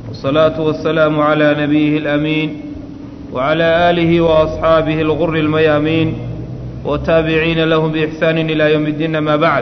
والصلاة والسلام على نبيه الأمين وعلى آله وأصحابه الغر الميامين والتابعين لهم بإحسان إلى يوم الدين ما بعد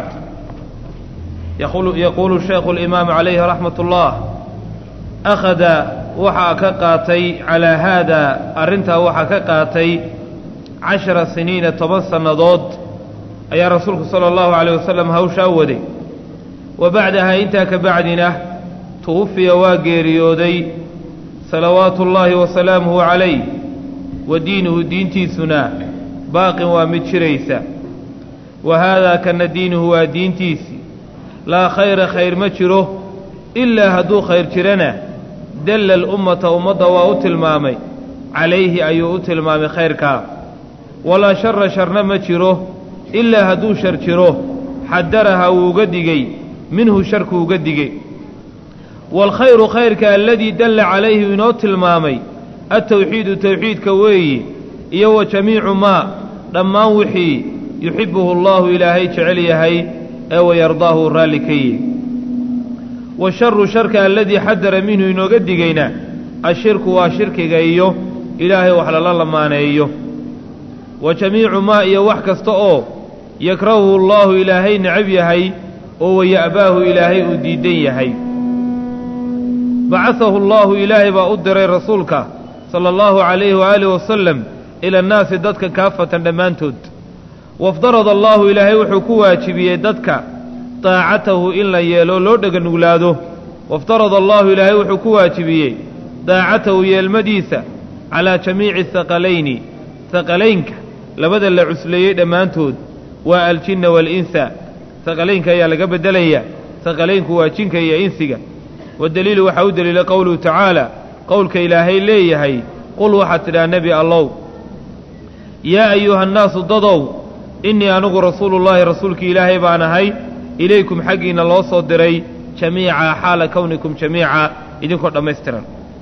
يقول, يقول الشيخ الإمام عليه رحمة الله أخذ waxaa ka qaatay calaa haadaa arrintaa waxaa ka qaatay cashara siniina toban sannadood ayaa rasuulku sala allahu calayh wasalam hawshaa waday wa bacdahaa intaa ka bacdina tuwufiya waa geeriyooday salawaatu ullaahi wa salaamuhu calayh wa diinuhu diintiisuna baaqin waa mid jiraysa wa haadaa kana diinuhu waa diintiisii laa khayra khayr ma jiro ilaa hadduu khayr jirana dalla alummata ummadda waa u tilmaamay calayhi ayuu u tilmaamay khayrkaa walaa shara sharna ma jiro ilaa hadduu shar jiro xadaraha wuu uga digey minhu sharku uga digey waalkhayru khayrka aladii dalla calayhi inoo tilmaamay altawxiidu tawxiidka weeye iyo wa jamiicu maa dhammaan wixii yuxibbuhu allaahu ilaahay jecel yahay ee wayardaahu raalli ka yihi washaru sharka aladii xadara minhu inooga digayna ashirku waa shirkiga iyo ilaahay wax lala lamaaneeyo wa jamiicu maa iyo wax kasta oo yakrahuhu allaahu ilaahay necab yahay oo waya'baahu ilaahay uu diidan yahay bacasahu allaahu ilaahay baa u diray rasuulka sala allahu calayhi waaalih wasalam ila annaasi dadka kaafatan dhammaantood wafdarada allaahu ilaahay wuxuu ku waajibiyey dadka daacatahu in la yeelo loo dheganuglaado waftarada allaahu ilaahay wuxuu ku waajibiyey daacatahu yeelmadiisa calaa jamiici haqalayni haqalaynka labada la cusleeyey dhammaantood waa aljinna waalinsa haqalaynka ayaa laga beddelaya haqalaynku waa jinka iyo insiga wadaliilu waxaa u deliila qowluhu tacaala qowlka ilaahay leeyahay qul waxaad tidhaha nebi allow yaa ayuha annaasu dadow innii anigu rasuulullaahi rasuulkii ilaahay baan ahay ilaykum xaggiinna loo soo diray jamiica xaala kownikum jamiica idinkoo dhammaystiran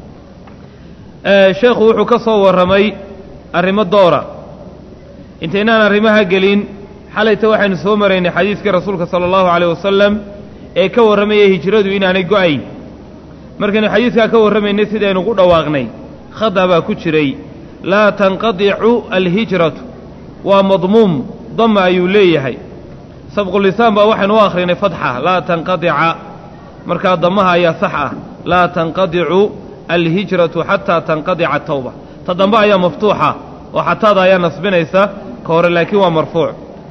sheekhu wuxuu ka soo warramay arrimo doora intaynaan arrimaha gelin xalayta waxaynu soo maraynay xadiiskii rasuulka sala allahu calayh wasalam ee ka warramayay hijradu inaanay go'ayn markaynu xadiiskaa ka warramaynay sidaynu ku dhawaaqnay khada baa ku jiray laa tanqadicu alhijratu waa madmuum dama ayuu leeyahay sabqulisaan baa waxaynu u akhrinay fatxa laa tanqadica markaa damaha ayaa sax ah laa tanqadicu alhijratu xataa tanqadica tawba ta dambe ayaa maftuuxa oo xataada ayaa nasbinaysa ka hore laakiin waa marfuuc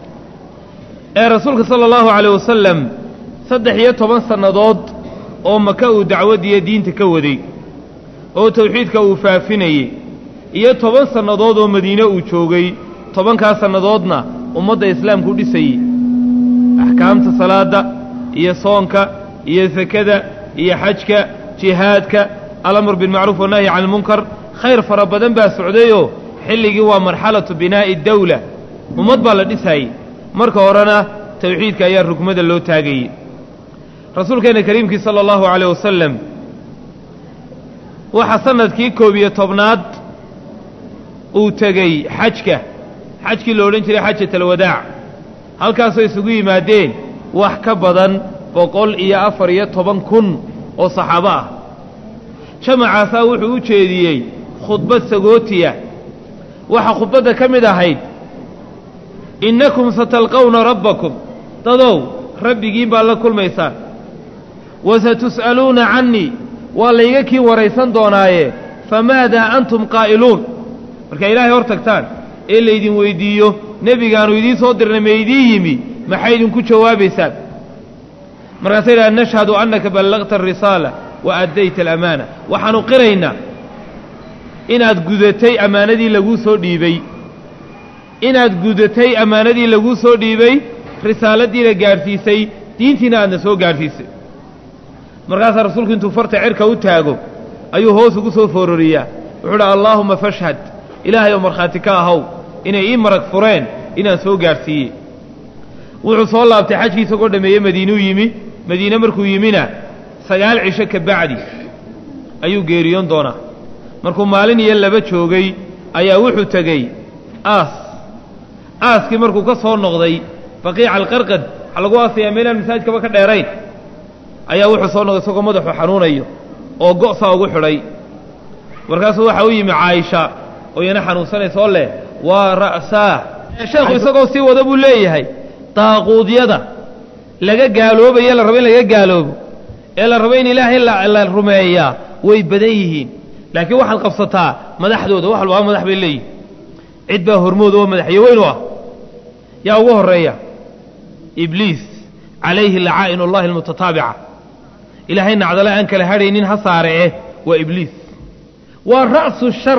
ee rasuulka sala allahu calayh wasalam saddex iyo toban sannadood oo maka uu dacwadiiyo diinta ka waday oo tawxiidka uu faafinayey iyo toban sannadood oo madiine uu joogay tobankaas sannadoodna ummadda islaamku u dhisayey axkaamta salaadda iyo soonka iyo sakada iyo xajka jihaadka alamr bilmacruuf wannahyi can ilmunkar khayr fara badan baa socdayoo xilligii waa marxalatu binaa'i dawla ummad baa la dhisaayey marka horena tawxiidka ayaa rugmada loo taagayey rasuulkeenna kariimkii sala allahu calayh wasalam waxaa sannadkii koob iyo tobnaad uu tegey xajka xajkii la odhan jiray xajatalwadaac halkaasoo isugu yimaadeen wax ka badan boqol iyo afar iyo toban kun oo saxaabo ah jamacaasaa wuxuu u jeediyey khudbad sagootiya waxaa khudbadda ka mid ahayd innakum satalqawna rabbakum dadow rabbigiin baad la kulmaysaan wa satus'aluuna cannii waa layga kii waraysan doonaaye famaadaa antum qaa'iluun markaa ilaahay hor tagtaan ee laydin weyddiiyo nebigaannu idiin soo dirnay ma idiin yimi maxay idinku jawaabaysaan markaasa yidhaha nashhadu annaka ballaqta alrisaala wa addayta alamaana waxaannu qiraynaa inaad gudatay ammaanadii laguu soo dhiibey inaad gudatay ammaanadii laguu soo dhiibay risaaladiina gaadhsiisay diintiina aadna soo gaadhsiisay markaasaa rasuulku intuu farta cirka u taago ayuu hoos ugu soo foororiyaa wuxuu dha allaahumma fashhad ilaahay oo markhaati ka ahaw inay ii marag fureen inaan soo gaadhsiiyey wuxuu soo laabtay xajkii isagoo dhammeeye madiinuu yimi madiine markuu yimina sagaal cisho ka bacdi ayuu geeriyoon doonaa markuu maalin iyo laba joogay ayaa wuxuu tegey aas aaskii markuu ka soo noqday baqiica alqarqad waxaa lagu aasayaa meelaan masaajidkaba ka dheerayn ayaa wuxuu soo noqday isagoo madaxu xanuunayo oo go'saa ugu xidhay markaasuu waxa u yimi caaisha oo iyana xanuunsanaysa oo leh waa ra'saah sheekhu isagoo sii wada buu leeyahay daaquudyada laga gaaloobaye la rabo in laga gaaloobo ee la rabo in ilaahay la rumeeyaa way badan yihiin laakiin waxaad qabsataa madaxdooda wax walbaa madax bay leeyihin cid baa hormood oo madaxyo weyn u ah yaa ugu horreeya ibliis calayhi lacaa'in ullahi almutataabica ilaahay nacdale aan kala hadhaynin ha saare eh waa ibliis waa ra'su shar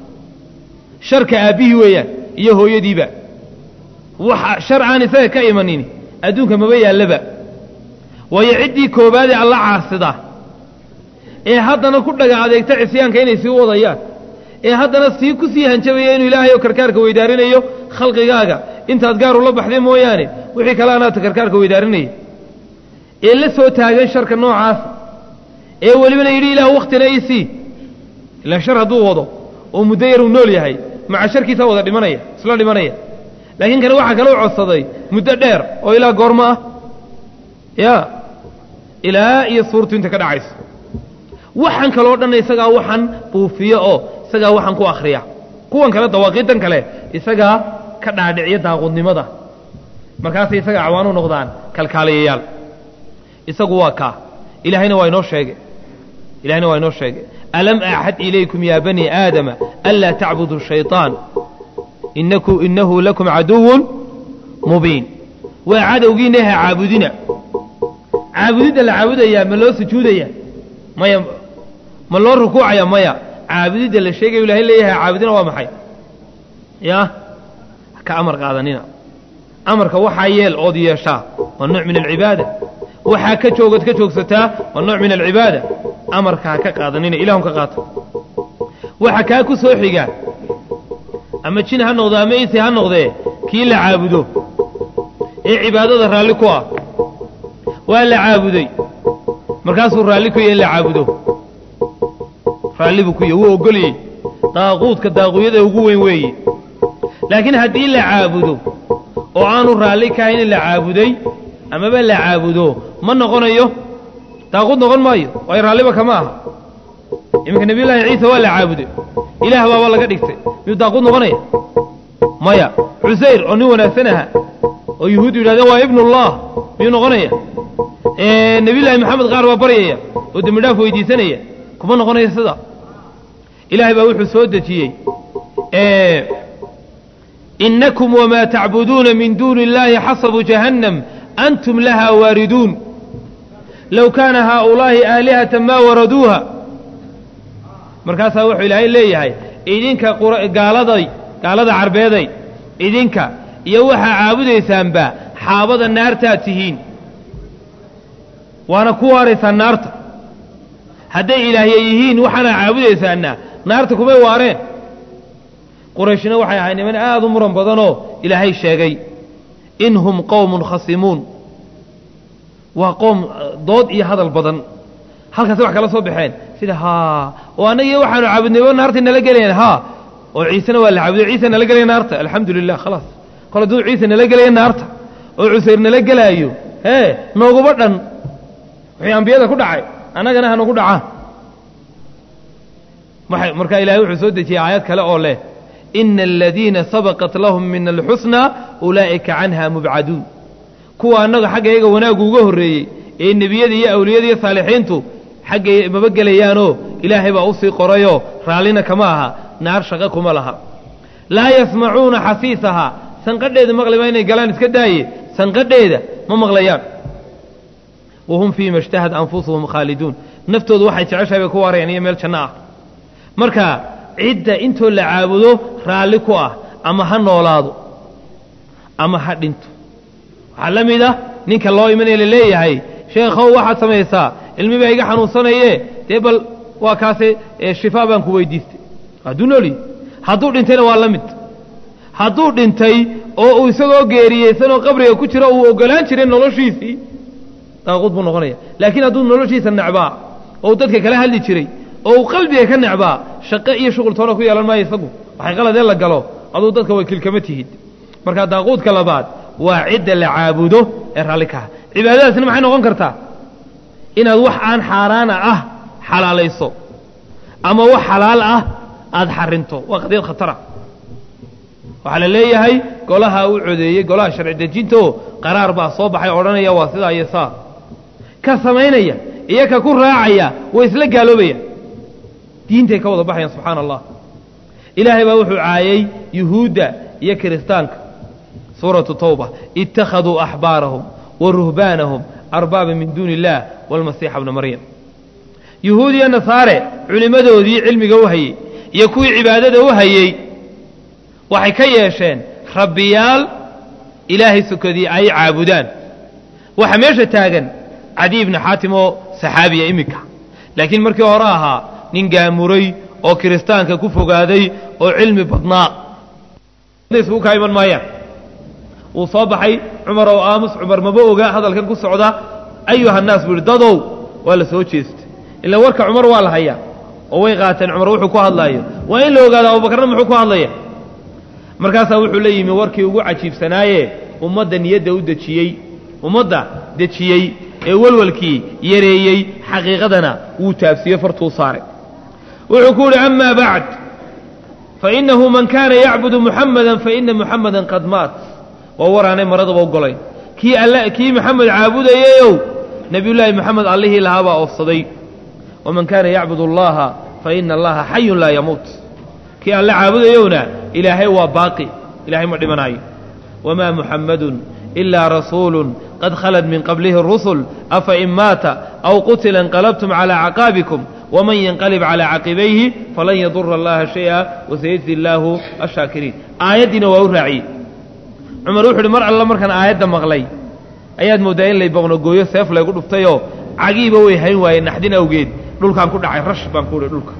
sharka aabbihii weeyaan iyo hooyadiiba waxa shar aan isaga ka imanin adduunka maba yaallaba waayo ciddii koobaadee alla caasida ee haddana ku dhaga adeegta cisyaanka inay sii wadayaan ee haddana sii ku sii hanjabaya inuu ilaahay oo karkaarka weydaarinayo khalqigaaga intaad gaar ula baxday mooyaane wixii kale anaata karkaarka weydaarinaya ee la soo taagan sharka noocaasa ee welibana yidhi ilaah wakhtina ii sii ilaan shar hadduu wado oo muddo yar uu nool yahay maca sharkiisaa wada dhimanaya isla dhimanaya laakiin kane waxaa kaloo codsaday muddo dheer oo ilaa goormo ah ya ilaa iyo suurtu inta ka dhacayso waxaan kaloo dhanna isagaa waxaan buufiyo oo isagaa waxaan ku akhriya kuwan kale dawaaqiidan kale isagaa ka dhaadhiciya daaqudnimada markaasay isaga acwaan u noqdaan kalkaaliyayaal isagu waa kaa ilaahayna waa inoo sheegay ilahayna waa inoo sheegay alam axad ilaykum ya bani aadama anlaa tacbuduu shayطaan inaku inahu lakum caduwun mubiin waa cadowgiina ha caabudina caabudidda la caabudayaa ma loo sujuudaya maya ma loo rukuucaya maya caabudidda la sheegayo ilahay leeyahay caabudina waa maxay ya ka amar qaadanina amarka waxaa yeel ood yeeshaa waa nooc min alcibaada waxaa ka joogad ka joogsataa waa nooc min alcibaada amarka ha ka qaadanina ilahun ka qaata waxa kaa ku soo xiga ama jin ha noqdo ama insi ha noqdee kii la caabudo ee cibaadada raalli ku ah waa la caabuday markaasuu raalli ku yahy in la caabudo raalli buu ku yahy wuu ogolyey daaquudka daaquudyada ugu weyn weeye laakiin haddii la caabudo oo aanu raalli kahayn in la caabuday amaba la caabudo ma noqonayo daaquud noqon maayo waayo raalliba kama aha iminka nebiyullaahi ciisa waa la caabuday ilaah baaba laga dhigtay miyuu daaquud noqonaya maya cusayr oo nin wanaagsan aha oo yuhuuddu yidhahdeen waa ibnullah miyuu noqonaya nebiyullaahi maxamed qaar baa baryaya oo dembi dhaaf weydiisanaya kuma noqonaya sida ilaahay baa wuxuu soo dejiyey inakum wamaa tacbuduuna min duuni اllahi xasabu jahannam antum laha waariduun low kaana haaulaahi aalihata maa waraduuha markaasaa wuxuu ilaahay leeyahay idinka gaaladay gaalada carbeeday idinka iyo waxaa caabudaysaanba xaabada naartaad tihiin waana ku waaraysaan naarta hadday ilaahya yihiin waxaana caabudaysaanna naarta kumay waareen qurayshna waxay ahay niman aad u muran badanoo ilaahay sheegay in hum qowmun khasimuun waa qoom dood iyo hadal badan halkaasi wax kala soo baxeen sida haa oo annagiyo waxaanu caabudnay o naartay nala gelayaan haa oo ciisena waa la caabuday ciisa nala gelaya naarta alxamdu lilah khalaas kol hadduu ciise nala gelaya naarta oo cusayr nala gelaayo hee nooguba dhan wixii ambiyada ku dhacay annagana hanagu dhacaan markaa ilahay wuxuu soo dejiyey aayad kale oo leh ina aladiina sabaqat lahum min alxusna ulaa'ika canha mubcaduun kuwa annaga xagga iyaga wanaaggu uga horreeyey ee nebiyada iyo awliyada iyo saalixiintu xagga maba gelayaanoo ilaahay baa u sii qorayoo raallina kama aha naar shaqo kuma laha laa yasmacuuna xasiisahaa sanqadheeda maqlima inay galaan iska daaye sanqadheeda ma maqlayaan wahum fii ma ishtahad anfusuhum khaaliduun naftoodu waxay jeceshahay bay ku waarayaan iyo meel janno ah marka cidda intoo la caabudo raalli ku ah ama ha noolaado ama ha dhinto waxaa la mid ah ninka loo imanaya la leeyahay sheekhow waxaad samaysaa ilmi baa iga xanuunsanaye dee bal waa kaase shifaa baan ku weydiistay hadduu noolyi hadduu dhintayna waa la mid hadduu dhintay oo uu isagoo geeriyeysanoo qabriga ku jiro uu ogolaan jiray noloshiisii daaquud buu noqonaya laakiin hadduu noloshiisa necbaa oo uu dadka kala hadli jiray oo uu qalbiga ka necbaa shaqo iyo shuqul toona ku yeelan maayo isagu waxay qaladee la galo aduu dadka wakiil kama tihid marka daaquudka labaad waa cidda la caabudo ee raalli kaha cibaadadaasna maxay noqon kartaa inaad wax aan xaaraana ah xalaalayso ama wax xalaal ah aada xarinto waa qadiyad khatara waxaa la leeyahay golaha u codeeyey golaha sharci dejintaoo qaraar baa soo baxay odhanaya waa sidaa iyo saa ka samaynaya iyo ka ku raacaya way isla gaaloobaya diintay ka wada baxayaan subxaana allah ilaahay baa wuxuu caayay yuhuudda iyo kiristaanka suuratu tawba ittakhaduu axbaarahum wa ruhbaanahum arbaaba min duuni illaah waalmasiixa bna maryam yuhuud iyo nasaare culimmadoodii cilmiga u hayey iyo kuwii cibaadada u hayey waxay ka yeesheen rabbiyaal ilaahay sokadii ay caabudaan waxaa meesha taagan cadiy ibni xaatim oo saxaabiya iminka laakiin markii hore ahaa nin gaamuray oo kiristaanka ku fogaaday oo cilmi badnaa isugu kaa iman maayaan wuu soo baxay cumar oo aamus cumar maba oga hadalkan ku socda ayuha nnaas buu yihi dadow waa la soo jeestay ila warka cumar waa la hayaa oo way qaateen cumar wuxuu ku hadlaayo waa in la ogaado abubakarna muxuu ku hadlaya markaasaa wuxuu la yimi warkii ugu cajiibsanaaye ummadda niyadda u dejiyey ummadda dejiyey ee walwalkii yareeyey xaqiiqadana wuu taabsiiyey fartuu saaray wuxuu ku yidhi ama bacd fainahu man kaana yacbudu muxamada faina muxamadan qad maat waa waraanay maradaba ogolayn kii all kii maxamed caabudayeyow nebiyullaahi moxamed allihii lahaabaa oofsaday waman kaana yacbud allaha faina allaha xayun laa yamuut kii alle caabudayowna ilaahay waa baaqi ilahay ma dhimanaayo wamaa muxammadun ilaa rasuulu qad khalad min qablihi اrusul afa in maata aw qutila inqalabtum calى caqaabikum wman yanqalib calى caqibayhi falan yadura allaha shayئa wasayajzi illaahu ashaakiriin aayaddiina waa u raaciyey cumar wuxu uhi mar alla markaan aayadda maqlay ayaad mooddaa in lay boqnogooyo seef laygu dhuftayoo cagiiba way hayn waayeen naxdin awgeed dhulkaan ku dhacay rash baan ku uhi dhulka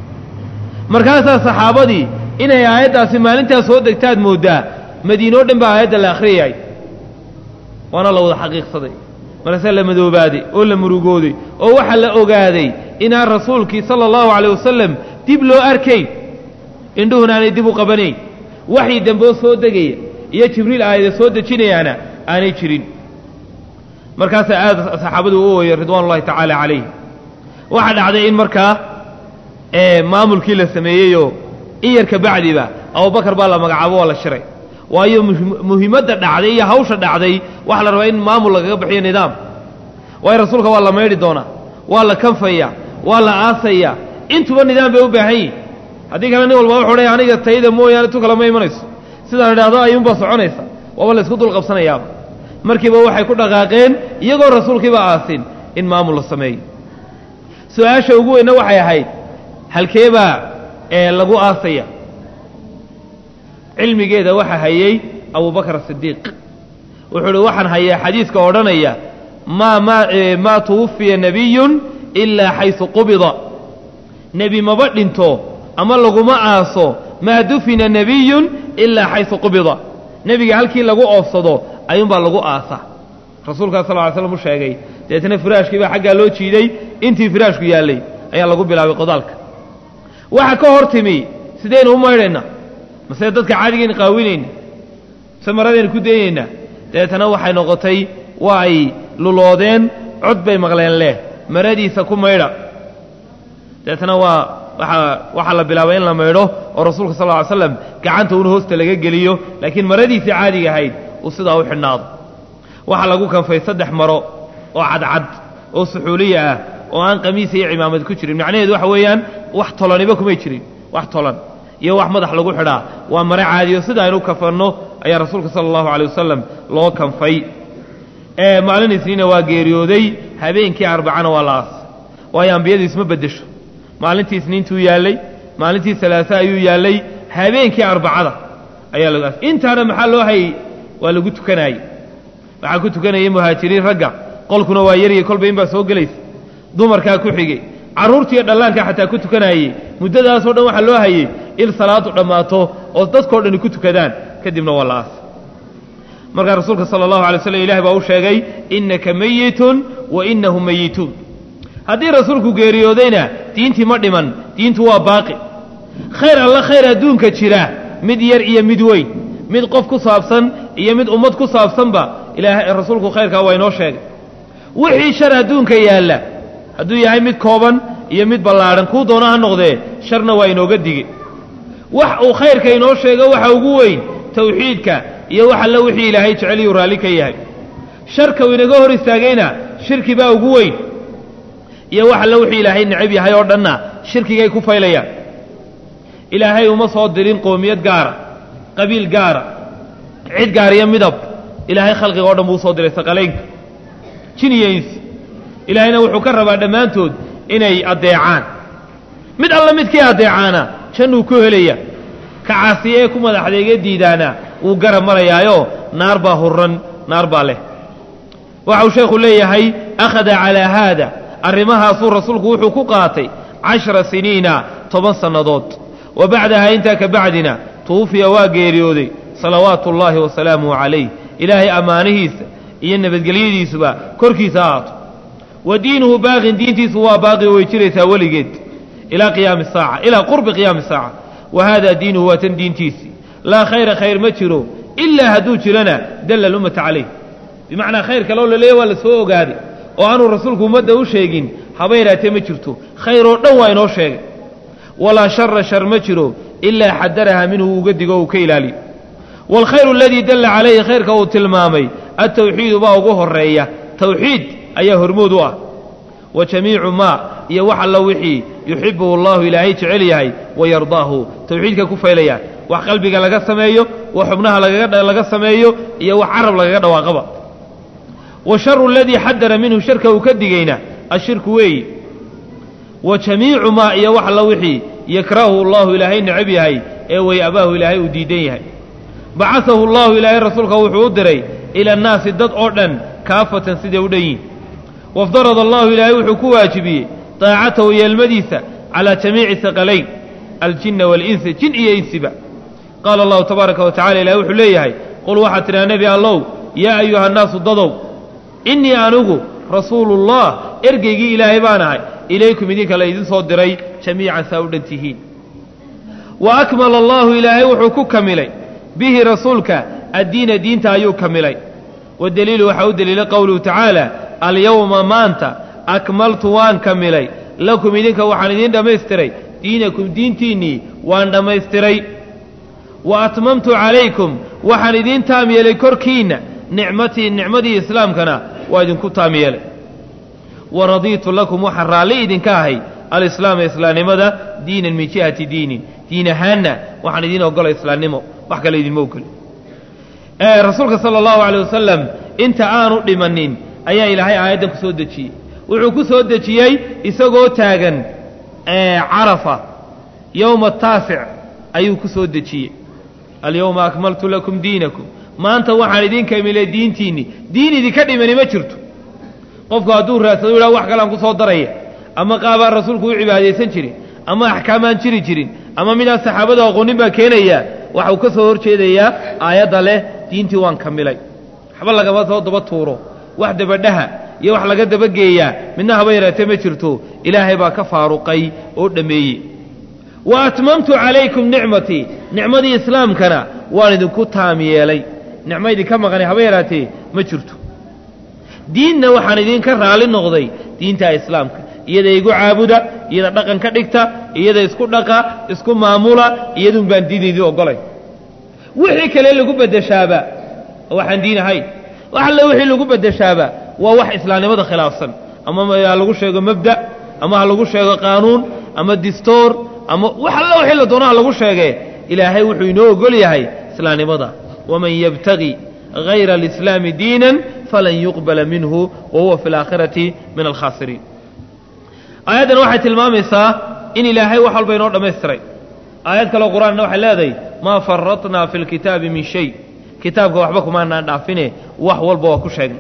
markaasaa saxaabadii inay aayaddaasi maalintaas soo degtaad mooddaa madiinoo dhan baa aayadda la akhriyay waana la wada xaqiiqsaday markaase la madoobaaday oo la murugooday oo waxaa la ogaaday inaan rasuulkii sala allahu calayh wasalam dib loo arkayn indhuhuna aanay dib u qabanayn waxii dambeo soo degaya iyo jibriil aayada soo dejinayaana aanay jirin markaasaa aad saxaabadu u ooyey ridwaan ullahi tacaala calayh waxaa dhacday in markaa maamulkii la sameeyeyoo in yarka bacdiba abubakar baa la magacaabo waa la shiray waayo muhiimadda dhacday iyo hawsha dhacday waxaa la rabaa in maamul lagaga bixiyo nidaam waayo rasuulka waa la maydhi doonaa waa la kanfaya waa la aasaya intuba nidaam bay u baahan yihin haddii kale nin walba wuxuu odhaya aniga tayda mooyaane tu kale ma imanayso sidaan idhaahdo ayuunbaa soconaysa waaba la isku dul qabsanayaaba markiiba waxay ku dhaqaaqeen iyagoo rasuulkiiba aasin in maamul la sameeyo su-aasha ugu weynna waxay ahayd halkeebaa ee lagu aasaya cilmigeeda waxa hayey abubakar asidiiq wuxuu uhi waxaan hayaa xadiiska odhanaya maa maa tuwafiya nebiyun ilaa xaysu qubida nebi maba dhinto ama laguma aaso maa dufina nebiyun ilaa xaysu qubida nebiga halkii lagu oofsado ayuunbaa lagu aasa rasuulkaa sal ly slam u sheegay deetna firaashkii baa xaggaa loo jiiday intii firaashku yaallay ayaa lagu bilaabay qodaalka waxa ka hor timi sidaynu u maydhaynaa mase dadka caadigayn qaawinayna mase maradaynu ku daynaynaa dabeetana waxay noqotay waa ay luloodeen cod bay maqleen leh maradiisa ku maydha dabeetana waa waaa waxaa la bilaabay in la maydho oo rasuulka sal ly slam gacanta un hoosta laga geliyo laakiin maradiisii caadiga ahayd uu sidaa u xidhnaado waxaa lagu kanfay saddex maro oo cadcad oo suxuuliya ah oo aan qamiisa iyo cimaamad ku jirin macnaheedu waxa weeyaan wax tolaniba kumay jirin wax tolan iyo wax madax lagu xidhaa waa mare caadiyo sida aynu kafanno ayaa rasuulka sala allahu calay wasalam loo kanfay maalin isniina waa geeriyooday habeenkii arbacana waa la aas waayo ambiyadu isma beddesho maalintii isniintuu yaallay maalintii salaasa ayuu yaallay habeenkii arbacada ayaa lagu aas intaana maxaa loo hayey waa lagu tukanaayey waxaa ku tukanayay muhaajiriin ragga qolkuna waa yarya kolba in baa soo gelaysa dumarkaa ku xigay carruurtiiyo dhallaankaa xataa ku tukanaayey muddadaasoo dhan waxaa loo hayey il salaadu dhammaato oo dadkao dhani ku tukadaan kadibna waa la aas markaa rasuulka sala allahu alay slam ilahi baa u sheegay innaka meyitun wa innahum meyituun haddii rasuulku geeriyoodayna diintii ma dhiman diintu waa baaqi khayr alla khayr adduunka jira mid yar iyo mid weyn mid qof ku saabsan iyo mid ummad ku saabsanba ilaahay rasuulku khayrkaa waa inoo sheegay wixii shar adduunka yaalla hadduu yahay mid kooban iyo mid ballaadhan kuu doona ha noqdee sharna waa inooga dige wax uu khayrka inoo sheego waxa ugu weyn tawxiidka iyo wax alle wixii ilaahay jeceliyuu raalli ka yahay sharka uu inaga hor istaagayna shirki baa ugu weyn iyo wax alle wixii ilaahay necab yahay oo dhanna shirkigay ku faylayaan ilaahay uma soo dirin qoomiyad gaara qabiil gaara cid gaar iyo midab ilaahay khalqiga o dhan buu usoo diray saqalaynka jin iyo insi ilaahayna wuxuu ka rabaa dhammaantood inay addeecaan mid alla midkii addeecaana jannuu ku helaya ka caasiye ee ku madaxdeega diidaana wuu garab marayaayo naar baa hurran naar baa leh waxau sheekhu leeyahay akhada calaa haada arrimahaasuu rasuulku wuxuu ku qaatay cashara siniina toban sannadood wa bacdahaa intaa ka bacdina tuwufiya waa geeriyooday salawaatu ullaahi wasalaamuhu calayh ilaahay ammaanihiisa iyo nabadgelyadiisuba korkiisa ahaato wa diinuhu baaqin diintiisu waa baaqi way jiraysaa weligeed ilaa qiyaami saaca ilaa qurbi qiyaami saaca wa haadaa diinuhu waa tan diintiisii laa khayra khayr ma jiro ilaa hadduu jirana dalla alummata calayh bimacnaa khayr kaloo la leeya waa la soo ogaaday oo aanuu rasuulku ummadda u sheegin haba yaraatee ma jirto khayr oo dhan waa inoo sheegay walaa shara shar ma jiro ilaa xadaraha minhu uga digo uu ka ilaaliyo waalkhayru aladii dalla calayhi khayrka uu tilmaamay altawxiidu baa ugu horeeya tawxiid ayaa hormood u ah wa jamiicu maa iyo wax alla wixii yuxibuhu allahu ilaahay jecel yahay wayardaahu tawxiidka ku faylayaan wax qalbiga laga sameeyo wax xubnaha laga sameeyo iyo wax carab lagaga dhawaaqaba washaru aladii xadara minhu sharka uu ka digayna ashirku weeyi wa jamiicu maa iyo wax alla wixii yakrahu allahu ilaahay necab yahay ee way abaahu ilaahay uu diidan yahay bacasahu allahu ilaahay rasuulka wuxuu u diray ila annaasi dad oo dhan kaafatan siday u dhan yihin wafdarada allahu ilaahay wuxuu ku waajibiyey daacatahu yeelmadiisa calaa jamiici saqalayn aljinna waalinsi jin iyo insiba qaala allahu tabaaraka wa tacala ilahay wuxuu leeyahay qul waxaad tidhaha nebi allow yaa ayuha annaasu dadow innii anigu rasuulullah ergeygii ilaahay baan ahay ilaykum idinka la idin soo diray jamiican saa u dhan tihiin wa akmala allahu ilaahay wuxuu ku kamilay bihi rasuulka addiina diinta ayuu kamilay wadeliilu waxaa u deliilay qowluhu tacaala alyowma maanta akmaltu waan kamilay lakum idinka waxaan idiin dhammaystiray diinakum diintiinnii waan dhammaystiray wa atmamtu calaykum waxaan idiin taam yeelay korkiinna nicmatii nicmadii islaamkana waa idinku taam yeelay wa radiitu lakum waxaan raalli idinka ahay alislaama islaamnimada diinan min jihati diinin diin ahaanna waxaan idiin ogolay islaamnimo wax kale idinma ogoli rasuulka sala allahu alay wasalam inta aanu dhimanin ayaa ilaahay aayaddan ku soo dejiyey wuxuu ku soo dejiyey isagoo taagan carafa yowma taasic ayuu ku soo dejiyey alyowma akmaltu lakum diinakum maanta waxaan idin kamilay diintiinni diin idinka dhimani ma jirto qofku hadduu raadsado yidhaha wax kalean ku soo daraya ama qaabaan rasuulku u cibaadaysan jirin ama axkaamaan jiri jirin ama midaan saxaabada aqoonin baa keenaya waxau ka soo hor jeedayaa aayadda leh diintii waan kamilay waxba lagama soo daba tuuro wax dabadhaha iyo wax laga dabageeyaa midna haba yaraatee ma jirto ilaahay baa ka faaruqay oo dhammeeyey wa atmamtu calaykum nicmatii nicmadii islaamkana waan idinku taam yeelay nicmo idinka maqanay haba yaraatee ma jirto diinna waxaan idinka raalli noqday diinta islaamka iyada igu caabuda iyada dhaqan ka dhigta iyada isku dhaqa isku maamula iyadun baan diin idin ogolay wixii kale lagu beddeshaaba waxaan diin ahayn wax alle wixii lagu beddeshaaba waa wax islaamnimada khilaafsan ama ha lagu sheego mabda ama ha lagu sheego qaanuun ama distoor ama wax alle wixii la doono ha lagu sheegee ilaahay wuxuu inoo ogol yahay islaamnimada waman yabtagi hayra alislaami diinan falan yuqbala minhu wa huwa fi alaakhirati min alkhaasiriin aayaddan waxay tilmaamaysaa in ilaahay wax walba inoo dhammaystiray aayad kaleo qur-aanna waxay leedahay maa faratnaa fi lkitaabi min shay kitaabka waxba kumaanaan dhaafine wax walba waa ku sheegnay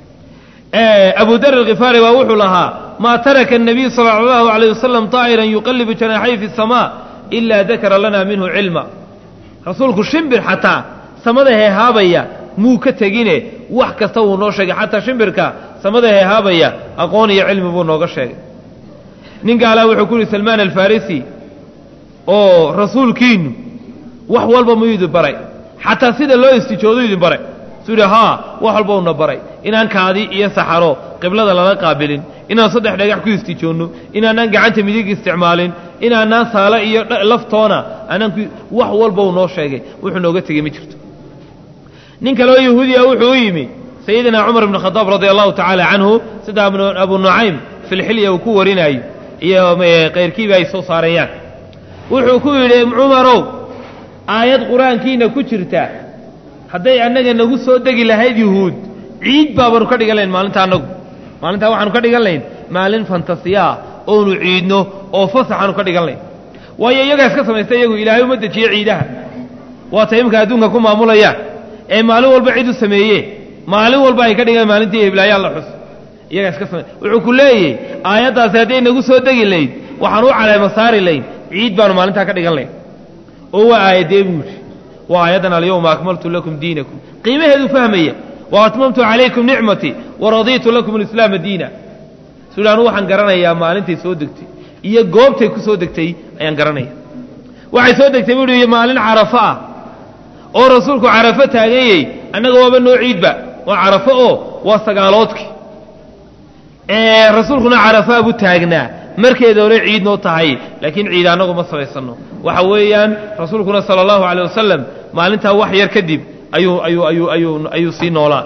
abu dar alkhifaari baa wuxuu lahaa maa taraka الnabiy salى اllahu عalيه wasalam طaa'iran yuqallibu janaaxay fi الsamaa ilaa dakara lana minhu cilma rasuulku shimbir xataa samada heehaabaya muu ka tegine wax kasta wuu noo sheegay xataa shimbirka samada heehaabaya aqoon iyo cilmi buu nooga sheegay nin gaalaa wuxuu ku yihi salmaan alfarisi oo rasuulkiinu wax walba muu idin baray xataa sida loo istijoodu idin baray suu yidhi haa wax walba una baray inaan kaadi iyo saxaro qiblada lala qaabilin inaan saddex dhagax ku istijoonno inaanaan gacanta midig isticmaalin inaanaan saalo iyo laftoona aanaan wax walba uu noo sheegay wuxuu nooga tegey ma jirto nin kaleoo yahuudiya wuxuu u yimi sayidina cumar ibn khadaab radia allahu tacaala canhu sida abu nucaym filxilya uu ku warinaayo iyo kayrkiiba ay soo saarayaan wuxuu ku yidhi cumarow aayad qur-aankiina ku jirta hadday annaga nagu soo degi lahayd yuhuud ciid baabaanu ka dhigan layn maalinta annagu maalintaa waxaanu ka dhigan layn maalin fantasiya ah oonu ciidno oo fasaxaanu ka dhigan layn waayo iyagaa iska samaysta iyagu ilaahay uma dejiye ciidaha waata imika adduunka ku maamulayaan ee maalin walba cid u sameeye maalin walba ay ka dhigaan maalintii heblaayaan la xus iyagaa iska samay wuxuu ku leeyahy aayaddaasi hadday nagu soo degi layd waxaan u caleema saari layn ciid baanu maalintaa ka dhigan layn oo waa aayadee buu yidhi waa aayaddan alyawma akmaltu lakum diinakum qiimaheedu fahmaya wa atmamtu calaykum nicmatii wa radiitu lakum alislaama diina suli anu waxaan garanayaa maalintay soo degtay iyo goobtay ku soo degtay ayaan garanaya waxay soo degtay buu hi maalin carafo ah oo rasuulku carafo taaganyey annaga waaba noo ciidba waa carafo oo waa sagaaloodkii rasuulkuna carafaa buu taagnaa markeeda hore ciid noo tahay laakiin ciid annagu ma samaysanno waxa weeyaan rasuulkuna sala allahu calay wasalam maalintaa wax yar kadib ayuu ayuu ayuu ayuu ayuu sii noolaa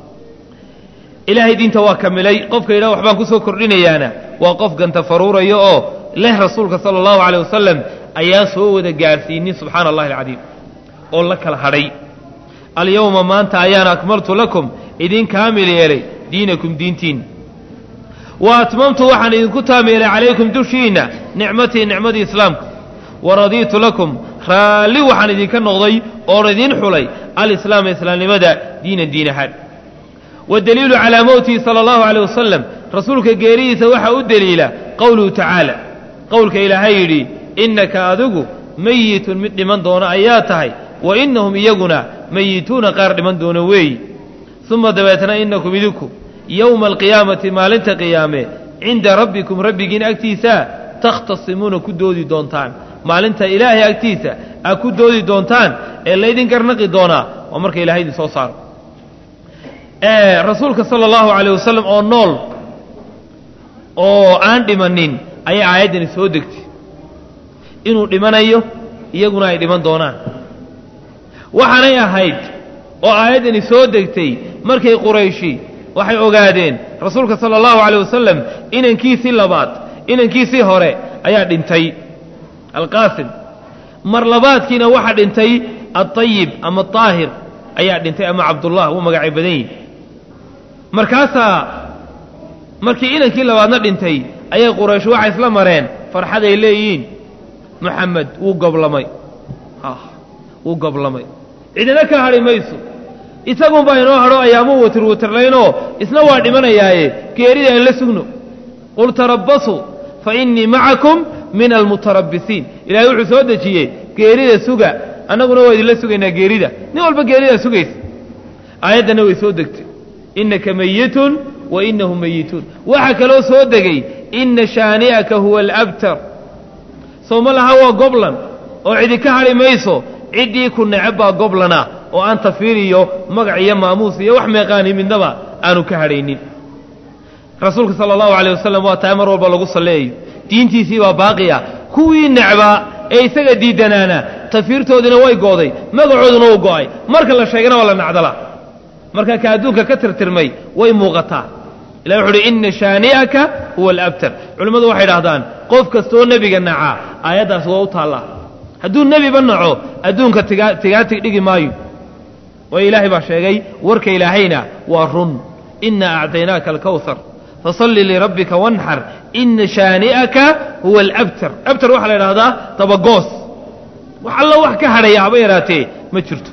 ilaahay diinta waa kamilay qofka yidhaha waxbaan kusoo kordhinayaana waa qof ganta faruuraya oo leh rasuulka sala allahu calay wasalam ayaan soo wada gaarsiinin subxaana allahi alcadiim oo la kala hadhay alyawma maanta ayaan akmaltu lakum idin kaamil yeelay diinakum diintiinna wa atmamtu waxaan idinku taam yeelay calaykum dushiinna nicmatii nicmadii islaamka wa radiitu lakum raalli waxaan idinka noqday oon idin xulay alislaama islaamnimada diinan diin ahaan waddaliilu calaa mowtihi sala allahu caleyh wasalam rasuulka geeridiisa waxaa u deliila qowluhu tacaala qowlka ilaahay yidhi innaka adigu mayitun mid dhiman doona ayaa tahay wa innahum iyaguna mayituuna qaar dhiman doona weeyi uma dabeetna innakum idinku yowma alqiyaamati maalinta qiyaame cinda rabbikum rabbigiin agtiisa takhtasimuuna ku doodi doontaan maalinta ilaahay agtiisa aad ku doodi doontaan ee laydin garnaqi doonaa waa marka ilahay idin soo saaro rasuulka sala allahu calayh wasalam oo nool oo aan dhimanin ayaa aayaddani soo degtay inuu dhimanayo iyaguna ay dhiman doonaan waxaanay ahayd oo aayaddani soo degtay markay qurayshi waxay ogaadeen rasuulka sala allahu calayh wasalam inankiisii labaad inankiisii hore ayaa dhintay alqaasim mar labaadkiina waxaa dhintay aطayib ama aahir ayaa dhintay ama cabdullah wuu magacay badan yihi markaasaa markii inankii labaadna dhintay ayay quraysh waxay isla mareen farxaday leeyihiin moxamed wuu goblamay wuu goblamay cidina ka hadhi mayso isagunbaa inoo hadho ayaamuu watir watirlaynoo isna waa dhimanayaaye geerida aan la sugno qul tarabbasuu fa innii macakum min almutarabbisiin ilahay wuxuu soo dejiyey geerida suga annaguna waa idinla sugaynaa geerida nin walba geeridaa sugaysa aayaddana way soo degtay innaka mayitun wa innahum mayituun waxaa kaloo soo degay inna shaani'aka huwa alabtar soo ma laha waa goblan oo cidi ka hadhi mayso ciddii ku neceb baa goblana oo aan tafiir iyo magac iyo maamuus iyo wax meeqaani midnaba aanu ka hadhaynin rasuulka sala allahu calay wasalam waa tahay mar walba lagu salleeyayo diintiisii baa baaqiya kuwii necbaa ee isaga diidanaana tafiirtoodina way gooday magacooduna uu go'ay marka la sheegana waa la nacdala marka ka adduunka ka tirtirmay way muuqataa ilahi wuxu uhi inna shaani'aka huwa alabtar culimmadu waxay idhahdaan qof kastooo nebiga nacaa aayaddaas waa u taallaa hadduu nebiba naco adduunka tigaa tigaatig dhigi maayo waayo ilaahay baa sheegay warka ilaahayna waa run inna acdaynaaka alkawhar fasalli lirabbika wanxar ina shaani'aka huwa alabtar abtar waxaa la idhahdaa dabagoos wax allo wax ka hadhaya haba yaraatee ma jirto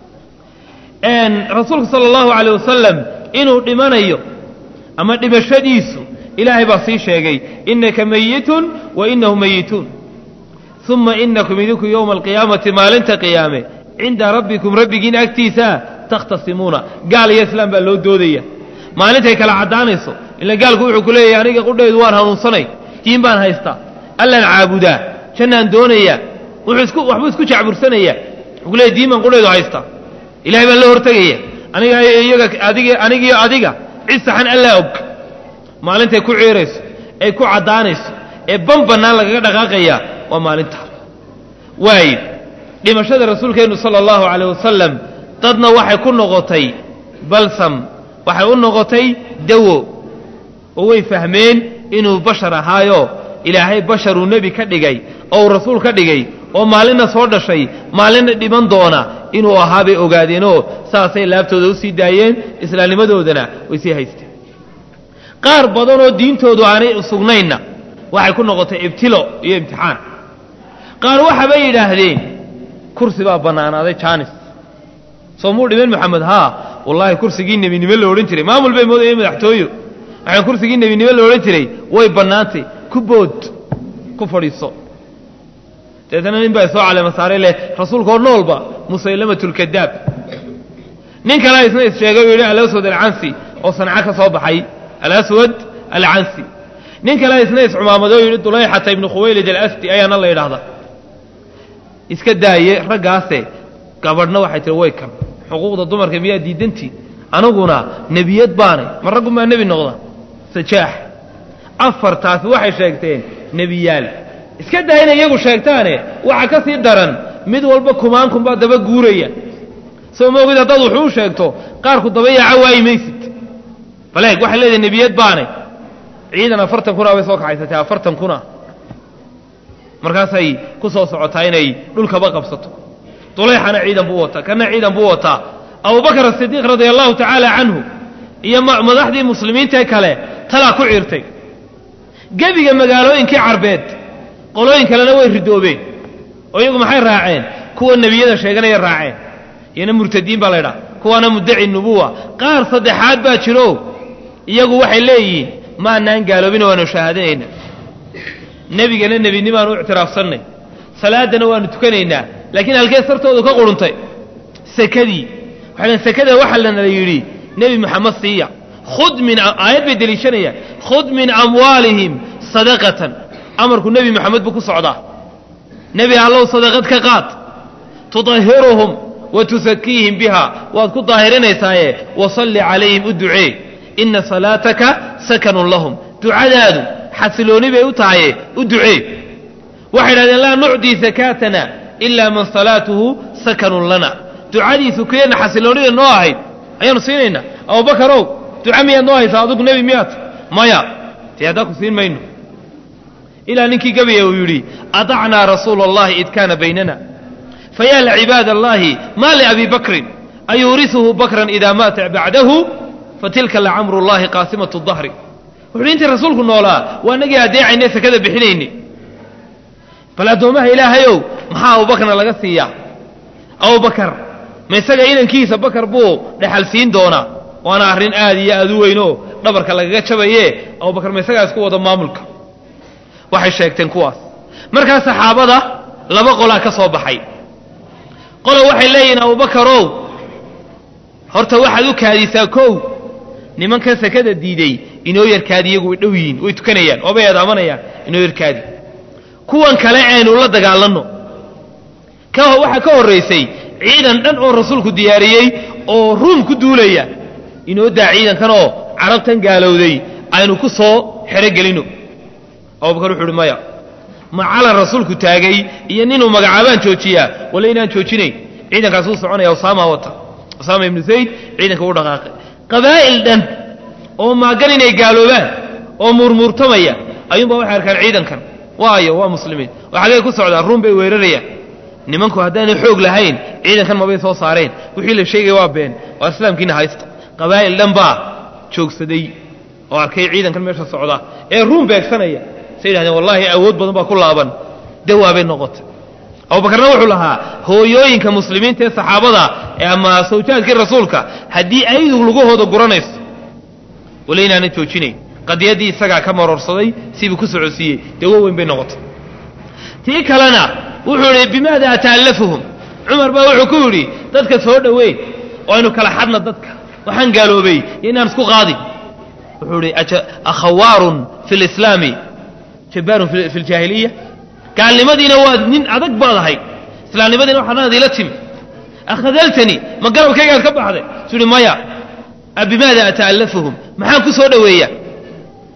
rasuulku sala allahu calayh wasalam inuu dhimanayo ama dhimashadiisu ilaahay baa sii sheegay innaka mayitun wa innahum mayituun uma inakum idinku yowma alqiyaamati maalinta qiyaame cinda rabbikum rabbigiin agtiisa takhtasimuuna gaal iyo islaam baa loo doodaya maalintay kala caddaanayso ila gaalku wuxuu ku leeyahay aniga qudhaydu waan hanuunsanay diin baan haystaa allaan caabudaa jannaan doonayaa wuxuu isku waxbuu isku jacbursanayaa wuxuu ku leeyahy diin baan qudhaydu haystaa ilahay baan la hortegaya aniga iyaga adig anigiyo adiga cid saxan allaa og maalintay ku ciirayso ay ku caddaanayso ee ban bannaan lagaga dhaqaaqaya waa maalinta waaye dhimashada rasuulkeennu sala allahu calayh wasalam dadna waxay ku noqotay balsam waxay u noqotay dawo oo way fahmeen inuu bashar ahaayo ilaahay basharuu nebi ka dhigay oo uu rasuul ka dhigay oo maalinna soo dhashay maalinna dhiman doona inuu ahaa bay ogaadeenoo saasay laabtooda u sii daayeen islaamnimadoodana way sii haysteen qaar badanoo diintoodu aanay sugnaynna waxay ku noqotay ibtilo iyo imtixaan qaar waxabay yidhaahdeen kursi baa bannaanaaday jaanis soo muu dhiman maxamed haa wallaahi kursigii nebinimo la odhan jiray maamul bay moodayeen madaxtooyo waxaan kursigii nebinimo la odhan jiray way bannaantay ku bood ku fadhiiso deetana nin baa soo caleema saaray leh rasuulkaoo noolba musaylamatulkadaab nin kalea isna issheegay u yidhi alaswad alcansi oo sanca ka soo baxay alaswad alcansi nin kalea isna iscumaamadoo yidhi dulayxata ibnu khuwaylid alasdi ayaana la yidhaahda iska daaye raggaase gabadhna waxay tihi way kan xuquuqda dumarka miyaa diidantii aniguna nebiyad baanay ma raggunbaa nebi noqda sajaax afartaasi waxay sheegteen nebiyaal iska daa inay iyagu sheegtaane waxa ka sii daran mid walba kumaankunbaa daba guuraya soo maogid haddaad wuxuu u sheegto qaarku daba yaaca waayi maysid baleeg waxay leedahay nebiyad baanay ciidan afartan kuna bay soo kaxaysatay afartan kuna markaasay ku soo socotaa inay dhulkaba qabsato dulayxana ciidan buu wataa kana ciidan buu wataa abubakar asidiiq radia allahu tacaala canhu iyo madaxdii muslimiintae kale talaa ku ciirtay gebiga magaalooyinkii carbeed qolooyin kalena way ridoobeen oo iyagu maxay raaceen kuwa nebiyada sheeganaya raaceen iyana murtadiin baa laydhaha kuwaana muddaci nubuwa qaar saddexaad baa jiro iyagu waxay leeyihiin maanaan gaaloobina waanu shahaadanayna nebigana nebinimaanu u ictiraafsannay salaaddana waanu tukanaynaa laakiin halkee sartoodu ka quruntay sekadii waxay dhn sekada waxaa lanala yidhi nebi moxamed siiya khud min aayad bay deliishanayaan khud min amwaalihim sadaqatan amarku nebi moxamed buu ku socdaa nebi allow sadaqad ka qaad tudahiruhum wa tusakiihim biha waad ku daahirinaysaaye wasalli calayhim u ducee inna salaataka sakanun lahum ducadaadu xasilooni bay u tahaye u ducee waxay idhahdeen laa nucdii sakaatana ilaa man salaatuhu sakanun lana ducadiisu keenna xasiloonida noo ahayd ayaanu siinaynaa abubakarow duca miyaad noo haysaa adugu nebi miyaad maya dee haddaa ku siin mayno ilaa ninkii gabaya uu yidhi adacnaa rasuula allahi id kaana baynana fayaa lacibaad allahi maa liabi bakrin ayuurisuhu bakran idaa maata bacdahu fatilka lacamru llahi qaasimatu dahri wuxuuhi intii rasuulku noolaa waa nagii adeecayne sekada bixinayne bal addoommaha ilaahayow maxaa abubakarna laga siiyaa abubakar ma isaga inankiisa bakar buu dhexal siin doonaa waana arrin aad iyo aad u weynoo dhabarka lagaga jabaye abubakar ma isagaa isku wada maamulka waxay sheegteen kuwaas markaa saxaabada laba qolaa ka soo baxay qola waxay leeyihiin abubakarow horta waxaad u kaadisaa kow nimankan sekada diiday inoo yarkaadi iyagu way dhow yihiin way tukanayaan oobay eedaamanayaan inoo yarkaadi kuwan kale aynu la dagaalanno waxaa ka horraysay ciidan dhan oo rasuulku diyaariyey oo ruum ku duulaya inoo daa ciidankanoo carabtan gaalowday aynu ku soo xerogelino abubakar wuxu uhi maya ma calan rasuulku taagay iyo ninuu magacaabaan joojiyaa walla inaan joojinayn ciidankaas uu soconaya usaama wata usaama ibnu zayd ciidanka u dhaqaaqay qabaa'il dhan oo maagan inay gaaloobaan oo muurmuurtamaya ayuunbaa waxay arkaan ciidankan waayo waa muslimiin oo xaggay ku socdaan ruum bay weerarayaan nimanku haddaanay xoog lahayn ciidankan mabay soo saareen wixii la sheegaya waa been waa islaamkiina haysta qabaa'il dhan baa joogsaday oo arkay ciidankan meesha socda ee ruum beegsanaya say yidhahdeen wallaahi awood badan baa ku laaban dawaabay noqotay abubakarna wuxuu lahaa hooyooyinka muslimiinta ee saxaabada ama sawjaadkii rasuulka haddii aydu lugahooda guranayso wala inaana joojinayn qadiyaddii isagaa ka maroorsaday sibuu ku socodsiiyey dawo weyn bay noqotay tii kalena wuxuu idhi bimaada ata'allafuhum cumar baa wuxuu ku yidhi dadka soo dhoweyn oo aynu kala xadna dadka waxaan gaaloobay iyo inaan isku qaadin wuxuu idhi akhawaarun fi lislaami jabbaarun fi ljaahiliya gaalnimadiina waa nin adag baad ahay islaamnimadiina waxaanaad ila timi akhadaltani ma garabkaygaad ka baxday suu ihi maya bimaada ata'allafuhum maxaan ku soo dhoweeyaa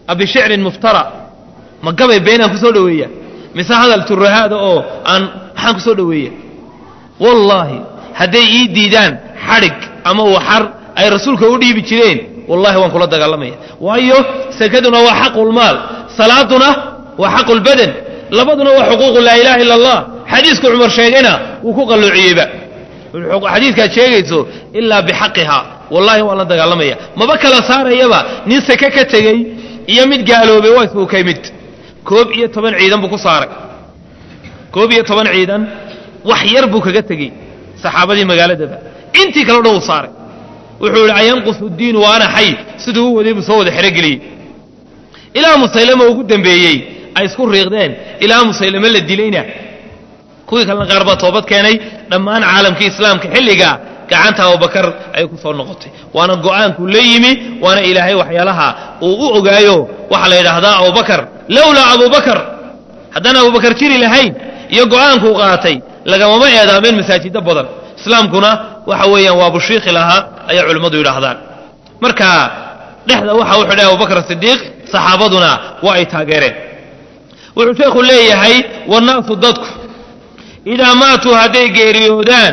abishicrin muftara ma gabay beenaan ku soo dhoweeya mise hadal turahaada oo aan maxaan ku soo dhoweeya wallaahi hadday ii diidaan xadhig ama waxar ay rasuulka u dhiibi jireen wallahi waan kula dagaalamaya waayo sakaduna waa xaqulmaal salaaduna waa xaqulbadan labaduna waa xuquuqu laa ilaha illa allah xadiisku cumar sheegayna wuu ku qalloociyeyba xadiiskaad sheegayso ilaa bixaqiha wallahi waan la dagaalamaya maba kala saarayaba nin sake ka tegey iyo mid gaaloobay waa isbukay mid koob iyo toban ciidan buu ku saaray koob iyo toban ciidan wax yar buu kaga tegey saxaabadii magaaladaba intii kale o dhan uu saaray wuxuu yihi ayanqusu diinu wa ana xay siduu u waday buu soo wada xerogeliyey ilaa musaylama ugu dambeeyey ay isku riiqdeen ilaa musaylame la dilayna kuwii kalena qaar baa toobad keenay dhammaan caalamkii islaamka xilligaa gacanta abubakar ay ku soo noqotay waana go'aankuu la yimi waana ilaahay waxyaalaha uu u ogaayo waxaa la yidhaahdaa abubakar lowlaa abubakar haddaan abubakar jiri lahayn iyo go'aankuu qaatay lagamama eedaameen masaajiddo badan islaamkuna waxa weeyaan waa bushiikhi lahaa ayaa culimmadu yidhaahdaan marka dhexda waxa u xidhay abubakar sidiiq saxaabaduna waa ay taageereen wuxuu sheekhu leeyahay wannaasu dadku idaa maatuu hadday geeriyoodaan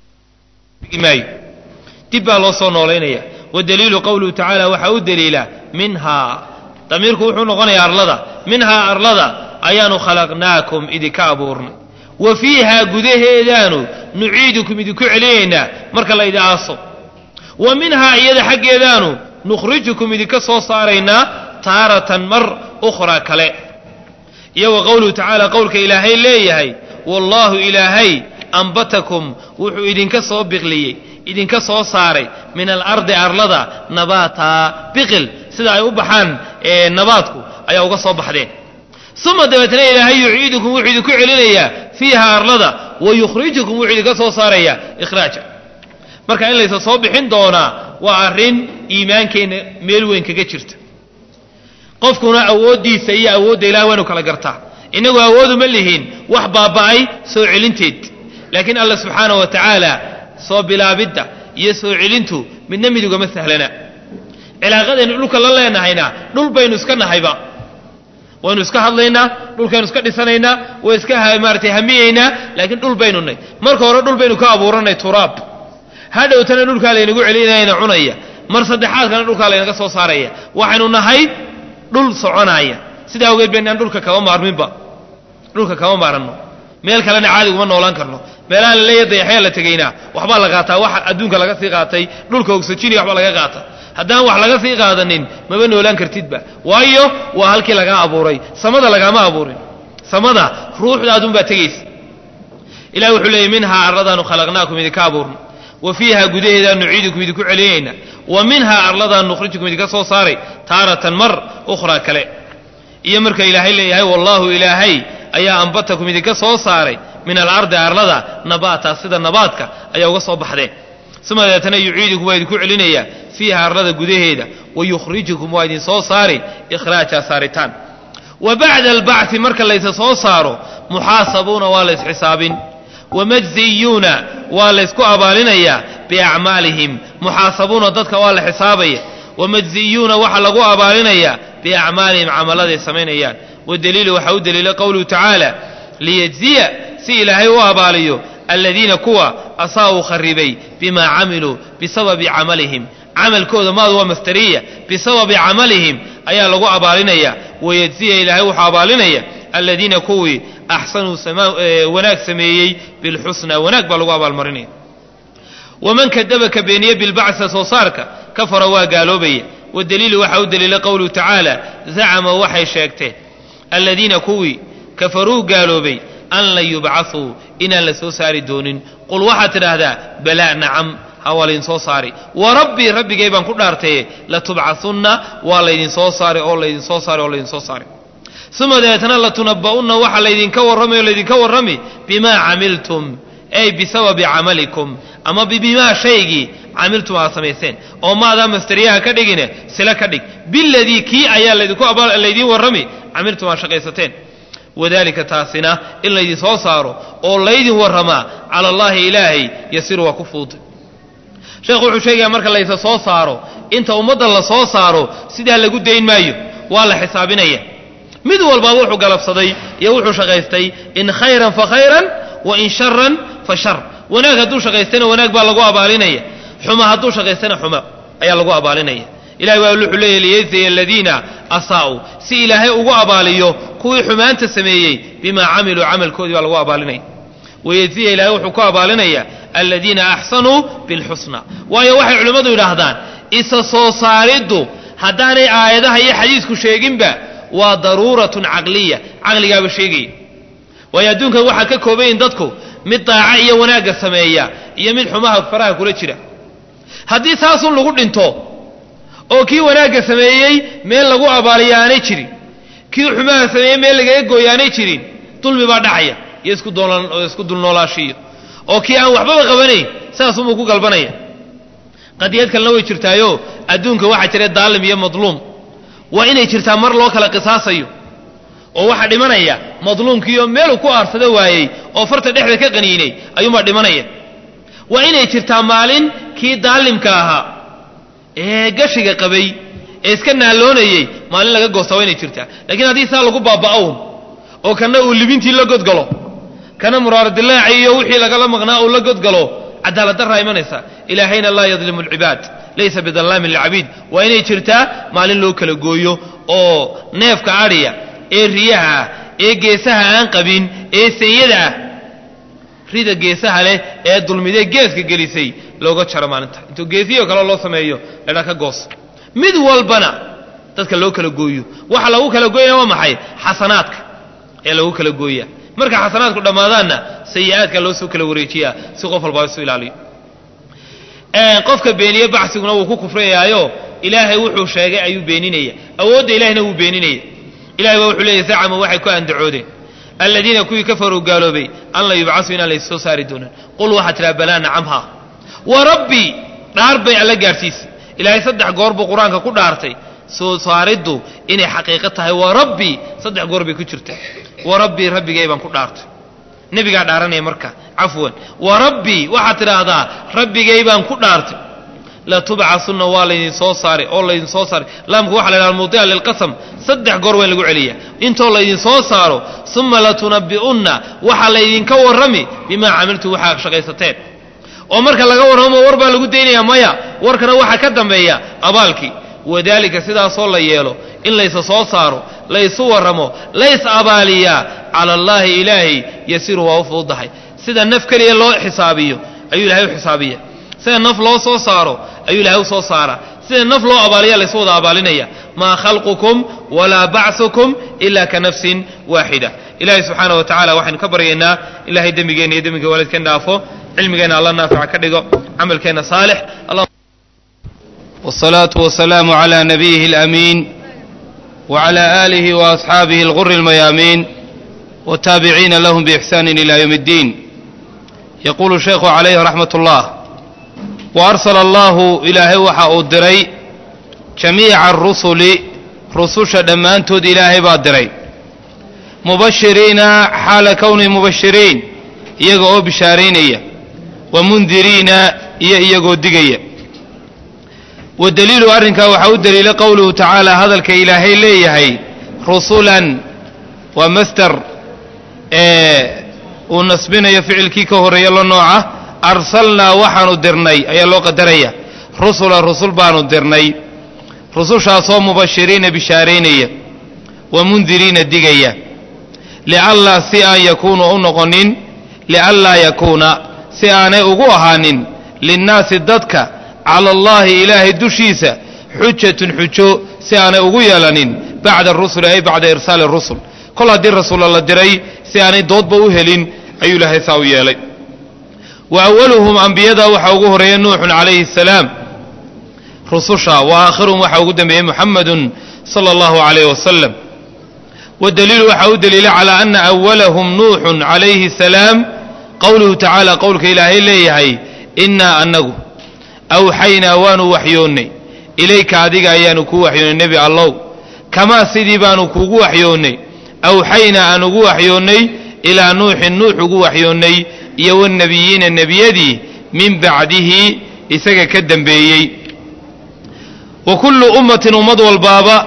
maayo dib baa loo soo noolaynaya wadaliilu qowluhu tacaala waxaa u daliila minhaa damiirku wuxuu noqonayaa arlada minhaa arlada ayaanu khalaqnaakum idinka abuurnay wa fiihaa gudaheedaanu nuciidukum idinku celinaynaa marka la idi aaso wa minhaa iyada xaggeedaanu nukhrijukum idinka soo saaraynaa taaratan mar ukhraa kale iyo wa qowluhu tacaala qowlka ilaahay leeyahay wallaahu ilaahay ambatakum wuxuu idinka soo biqliyey idinka soo saaray min alardi arlada nabaataa biqil sida ay u baxaan nabaadku ayaa uga soo baxdeen uma dabeetna ilaahay yuciidukum wuxuu idinku celinayaa fiiha arlada wa yukhrijukum wuxuu idinka soo saarayaa ikhraaja marka in laysa soo bixin doonaa waa arrin iimaankeenna meel weyn kaga jirta qofkuna awooddiisa iyo awoodda ilahay waynu kala gartaa innagu awooduma lihiin wax baaba'ay soo celinteed laakiin alla subxaana wa tacaala soo bilaabidda iyo soo celintu midna midugama sahlana cilaaqadaynu dhulka la leenahayna dhul baynu iska nahayba waynu iska hadlaynaa dhulkaynu iska dhisanaynaa way iska maaratay hamiyeynaa laakiin dhul baynu nay marka hore dhul baynu ka abuuranay turaab hadhowtana dhulkaa laynagu celinayna cunaya mar saddexaadkana dhulkaa laynaga soo saaraya waxaynu nahay dhul soconaya sidaa awgeed baynaan dhulka kama maarminba dhulka kama maaranno meel kalena caadiguma noolaan karno meelaha la leeya dayaxyaa la tegaynaa waxbaa la qaataa wax adduunka laga sii qaatay dhulka ogsajini waxbaa laga qaata haddaan wax laga sii qaadanin maba noolaan kartidba waayo waa halkii lagaa abuuray samada lagaama abuurin samada ruuxda adunbaa tegaysa ilahi wuxuu leeyay minhaa arladaanu khalaqnaakum idinka abuurna wa fiiha gudaheedaan nuciidukum idinku celinayna wa minhaa arladaan nukhrijukum idinka soo saaray taaratan mar ukhraa kale iyo marka ilaahay leeyahay wallaahu ilaahay ayaa ambatakum idinka soo saaray min alardi arlada nabaata sida nabaadka ayaa uga soo baxdeen uma deetana yuciidukum waa idinku celinayaa fiiha arlada gudaheeda wa yukhrijukum waa idin soo saari ikhraaja saaritaan wa bacda albacthi marka laysa soo saaro muxaasabuuna waa la ysxisaabin wamajziyuuna waa laysku abaalinayaa biacmaalihim muxaasabuuna dadka waa la xisaabaya wamajziyuuna waxaa lagu abaalinayaa biacmaalihim camaladay samaynayaan wadaliilu waxaa u daliila qowluhu tacaala liyajziya si ilaahay u abaaliyo aladiina kuwa asaa'uu kharibay bimaa camiluu bisababi camalihim camalkooda maadu waa mastariya bisababi camalihim ayaa lagu abaalinaya wayajziya ilaahay wuxuu abaalinaya aladiina kuwii axsanuu wanaag sameeyey bilxusnaa wanaag baa lagu abaalmarinaya waman kadaba ka beeniye bilbacsa soo saarka kafara waa gaaloobaya wadaliilu waxaa u daliila qowluhu tacaala zacama waxay sheegteen aladiina kuwii kafaruu gaaloobay an lan yubcasuu inaan la soo saari doonin qul waxaad tidhaahdaa balaa nacam ha waa laydin soo saari wa rabbii rabbigay baan ku dhaartaye latubcasunna waa laydin soo saari oo laydin soo saari oo laydin soo saari uma dabeetana latunaba'unna waxaa laydinka warramay oo laydinka warrami bimaa camiltum ay bisababi camalikum ama bimaa shaygii camiltum aad samayseen oo maadaa masteriyaha ka dhigine sila ka dhig biladii kii ayaa laydiin warrami camiltum aad shaqaysateen wadalika taasina in laydin soo saaro oo laydin warramaa cala allaahi ilaahay yasiru waa ku fuuday sheekhu wuxuu sheegayaa marka laysa soo saaro inta ummadda la soo saaro sidaa lagu dayn maayo waa la xisaabinaya mid walbaa wuxuu galabsaday iyo wuxuu shaqaystay in khayran fa khayran wa in sharan fa shar wanaag hadduu shaqaystayna wanaag baa lagu abaalinaya xuma hadduu shaqaystayna xuma ayaa lagu abaalinaya ilahay waa wuxuu leeyahy liyajziya aladiina asaa'uu si ilaahay ugu abaaliyo kuwii xumaanta sameeyey bimaa camiluu camalkoodii baa lagu abaalinaya wayajziya ilaahay wuxuu ku abaalinaya aladiina axsanuu bilxusna waayo waxay culimmadu yidhaahdaan isa soo saariddu haddaanay aayadaha iyo xadiisku sheeginba waa daruuratun caqliya caqligaaba sheegaya waayo adduunkan waxaa ka koobayin dadku mid daaca iyo wanaagga sameeya iyo mid xumaha faraha kula jira haddii saasun lagu dhinto oo kii wanaagga sameeyey meel lagu abaaliya aanay jirin kii xumaha sameeyey meel lagaga gooya aanay jirin dulmi baa dhacaya iyo isku dulnoolaashiyo oo kii aan waxbaba qabanayn saasunbuu ku galbanaya qadiyad kalena way jirtaayo adduunka waxaa jira daalim iyo madluum waa inay jirtaa mar loo kala qisaasayo oo waxaa dhimanaya madluumkiioo meeluu ku aarsada waayey oo farta dhexda ka qaniinay ayuunbaa dhimanaya waa inay jirtaa maalin kii daalimka ahaa ee gashiga qabay ee iska naaloonayey maalin laga goosta waa inay jirtaa lakiin haddii saa lagu baaba'own oo kana uu libintii la godgalo kana muraaradilaaci iyo wixii lagala maqnaa uu la godgalo cadaalad darraa imanaysa ilaahayna laa yadlimu alcibaad laysa bidallaamin lilcabiid waa inay jirtaa maalin loo kala gooyo oo neefka adhiya ee riyaha ah ee geesaha aan qabin ee senyada ah rida geesaha leh ee dulmidee geeska gelisay looga jaro maalinta intuu geesiyo kale loo sameeyo ledha ka goos mid walbana dadka loo kala gooyo waxa lagu kala gooyana waa maxay xasanaadka ee lagu kala gooya marka xasanaadku dhammaadaanna sayi-aadka loo soo kala wareejiyaa si qof walbaa isu ilaaliyo qofka beeniye baxsiguna wuu ku kufrayaayo ilaahay wuxuu sheegay ayuu beeninaya awoodda ilahayna wuu beeninaya ilahay baa wuxuu leeyay zacama waxay ku andacoodeen aladiina kuwii kafaruu gaaloobay an la yubcasuu inaan lays soo saari doonan qul waxaa tidhaha balaa nacamha wa rabbii dhaar bay alla gaadhsiisay ilaahay saddex goor buu qur-aanka ku dhaartay soo saariddu inay xaqiiqo tahay wa rabbii saddex goor bay ku jirta wa rabbii rabbigay baan ku dhaartay nebigaa dhaaranaya marka cafwan wa rabbii waxaad tidhaahdaa rabbigay baan ku dhaartay latubcasunna waa laydin soo saaray oo laydin soo saaray laamku waxa la ydhaha mudica lilqasam saddex goor waa in lagu celiya intoo laydin soo saaro uma latunabbi'unna waxaa laydinka warrami bimaa camiltum waxaa shaqaysateen oo marka laga warramo war baa lagu daynaya maya warkana waxaa ka dambeeya abaalkii wadaalika sidaasoo la yeelo in laysa soo saaro laysu warramo lays abaaliyaa cala allaahi ilaahay yasiru waa u fududahay sida naf keliya loo xisaabiyo ayuu ilahay u xisaabiya sida naf loo soo saaro ayuu ilahay u soo saaraa sida naf loo abaaliya laysu wada abaalinaya maa khalqukum walaa bacثukum ila ka nafsin waaxida ilahay subxaana wa tacala waxaynu ka baryaynaa ilahay dembigeenna iyo dembiga waalidkeen dhaafo cilmigeenna alla naafica ka dhigo camalkeenna saalix والصلاة والسلام على نبيه الأمين وعلى آله وأصحابه الغر الميامين والتابعين لهم بإحسان إلى يوم الدين يقول الشيخ عليه رحمة الله وأرسل الله إلهي وحا أدري جميع الرسل رسوش دمانتود إلهي بادري مبشرين حال كون مبشرين إيقو بشارين ومنذرين إيقو دقية wadaliilu arrinkaa waxaa u daliila qowluhu tacaala hadalka ilaahay leeyahay rusulan waa master ee uu nasbinayo ficilkii ka horreeya la nooca arsalnaa waxaanu dirnay ayaa loo qadaraya rusulan rusul baanu dirnay rusushaasoo mubashiriina bishaaraynaya wa mundiriina digaya liallaa si aan yakuunu u noqonin lianlaa yakuuna si aanay ugu ahaanin linnaasi dadka cala allaahi ilaahay dushiisa xujatun xujo si aanay ugu yeelanin bacda arusuli ay bacda irsaali rusul kol haddii rasuulla la diray si aanay doodba u helin ayuu ilaahay saa u yeelay wa awaluhum ambiyada waxaa ugu horeeya nuuxun calayhi asalaam rususha wa aakhiruhum waxaa ugu dambeeyey muxamadun sala allahu calayh wasalam wadaliilu waxaa u daliila calaa ana awalahum nuuxun calayhi asalaam qowluhu tacaala qowlka ilaahay leeyahay innaa anagu awxaynaa waanu waxyoonnay ilayka adiga ayaanu kuu waxyoonnay nebi allow kamaa sidii baanu kuugu waxyoonnay awxaynaa aan ugu waxyoonnay ilaa nuuxin nuux ugu waxyoonnay iyo wannebiyiina nebiyadii min bacdihi isaga ka dembeeyey wa kullu ummatin ummad walbaaba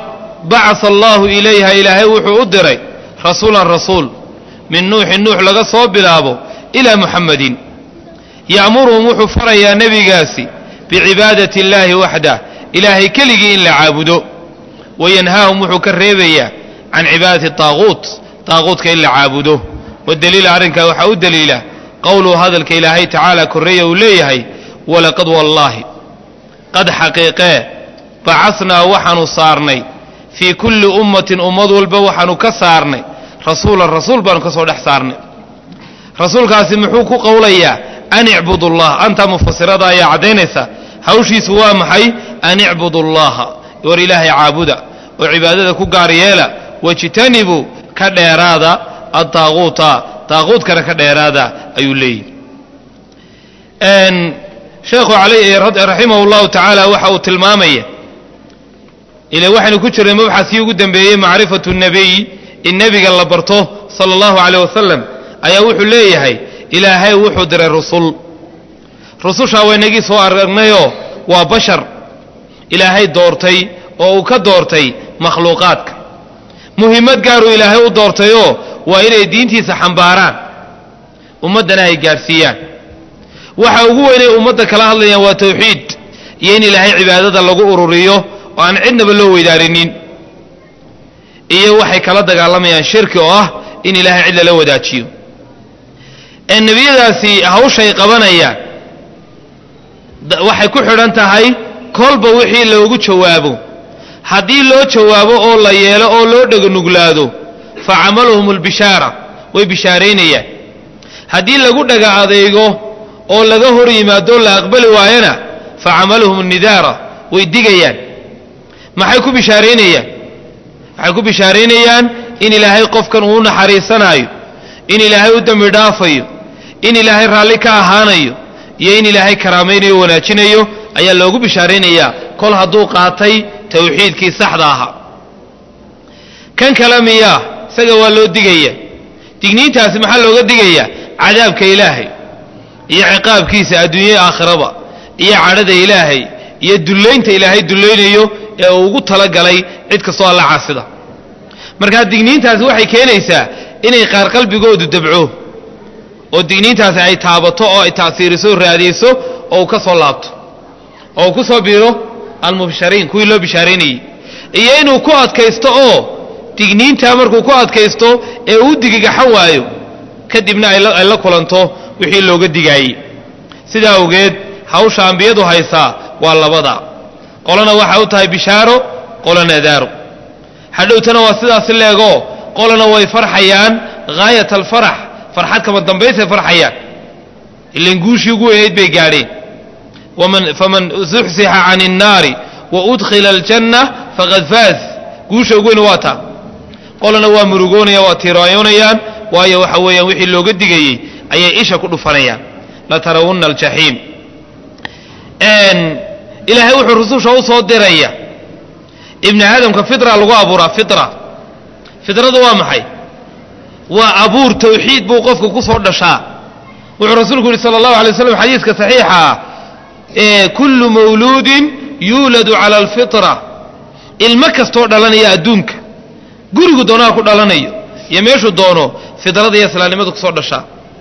bacasa allaahu ilayha ilaahay wuxuu u diray rasuulan rasuul min nuuxin nuux laga soo bilaabo ilaa muxammadin ya'muruhum wuxuu farayaa nebigaasi bicibaadati illaahi waxdah ilaahay keligii in la caabudo wayanhaahum wuxuu ka reebayaa can cibaadati taaquut taaquutka in la caabudo wadaliila arrinkaa waxaa u daliila qowluhu hadalka ilaahay tacaala korreeya uu leeyahay walaqad wallaahi qad xaqiiqee bacasnaa waxaanu saarnay fii kulli ummatin ummad walba waxaanu ka saarnay rasuulan rasuul baanu ka soo dhex saarnay rasuulkaasi muxuu ku qowlayaa an icbudu allah anta mufasirada ayaa caddaynaysa hawshiisu waa maxay an icbudu allaha war ilaahay caabuda oo cibaadada ku gaar yeela wajtanibuu ka dheeraada adaaquuta daaquudkana ka dheeraada ayuu leeyihi sheekhu raximah اllahu tacaala waxa uu tilmaamaya ila waxaynu ku jirnay mabxaskii ugu dambeeyey macrifatu الnabiy in nebiga la barto salى اllahu عalيه wasalam ayaa wuxuu leeyahay ilaahay wuxuu diray rusul rusushaa waynagii soo aragnayoo waa bashar ilaahay doortay oo uu ka doortay makhluuqaadka muhimmad gaaruu ilaahay u doortayoo waa inay diintiisa xambaaraan ummaddana ay gaadhsiiyaan waxa ugu weynay ummadda kala hadlayaan waa tawxiid iyo in ilaahay cibaadada lagu ururiyo oo aan cidnaba loo weydaarinin iyo waxay kala dagaalamayaan shirki oo ah in ilaahay cid lala wadaajiyo ee nebiyadaasi hawshay qabanayaan waxay ku xidhan tahay kolba wixii loogu jawaabo haddii loo jawaabo oo la yeelo oo loo dheganuglaado fa camaluhum albishaara way bishaaraynayaan haddii lagu dhaga adeego oo laga hor yimaado la aqbali waayana fa camaluhum nidaara way digayaan maxay ku bishaaraynayaan waxay ku bishaaraynayaan in ilaahay qofkan uu naxariisanaayo in ilaahay u dembi dhaafayo in ilaahay raalli ka ahaanayo iyo in ilaahay karaamaynayo wanaajinayo ayaa loogu bishaaraynayaa kol hadduu qaatay tawxiidkii saxda ahaa kan kale miyaa isaga waa loo digaya digniintaasi maxaa looga digayaa cadaabka ilaahay iyo ciqaabkiisa adduunya aakhiraba iyo cadhada ilaahay iyo dullaynta ilaahay dullaynayo ee uu ugu talagalay cid kastoo alla caasida markaa digniintaasi waxay keenaysaa inay qaar qalbigoodu dabco oo digniintaasi ay taabato oo ay ta'siiriso raadiyeyso oo uu ka soo laabto oo uu ku soo biiro almubshariin kuwii loo bishaaraynayey iyo inuu ku adkaysto oo digniintaa markuu ku adkaysto ee uu digigaxan waayo kadibna ay la kulanto wixii looga digaayey sidaa awgeed hawsha ambiyadu haysaa waa labada qolana waxay u tahay bishaaro qolana daaro hadhowtana waa sidaasi leegoo qolana way farxayaan haayat alfarax farxad kama dambaysay farxayaan ilan guushii ugu weynayd bay gaadheen faman zuxsixa can الnaari waudkhila aljanna faqad faaz guusha ugu weyn waa taa qolana waa murugoonaya waa tiirayoonayaan waayo waxa weeyaan wixii looga digayey ayay isha ku dhufanayaan latarawunna aljaxiim ilaahay wuxuu rususha u soo diraya ibni aadamka fitra lagu abuuraa fitra fitradu waa maxay waa abuur tawxiid buu qofka ku soo dhashaa wuxuu rasuulku yihi sala allahu alay waslam xadiiska saxiixa kullu mawluudin yuuladu cala alfitra ilmo kastoo dhalanaya adduunka gurigu doonaha ku dhalanayo iyo meeshuu doono fidrada iyo islaamnimadu kusoo dhashaa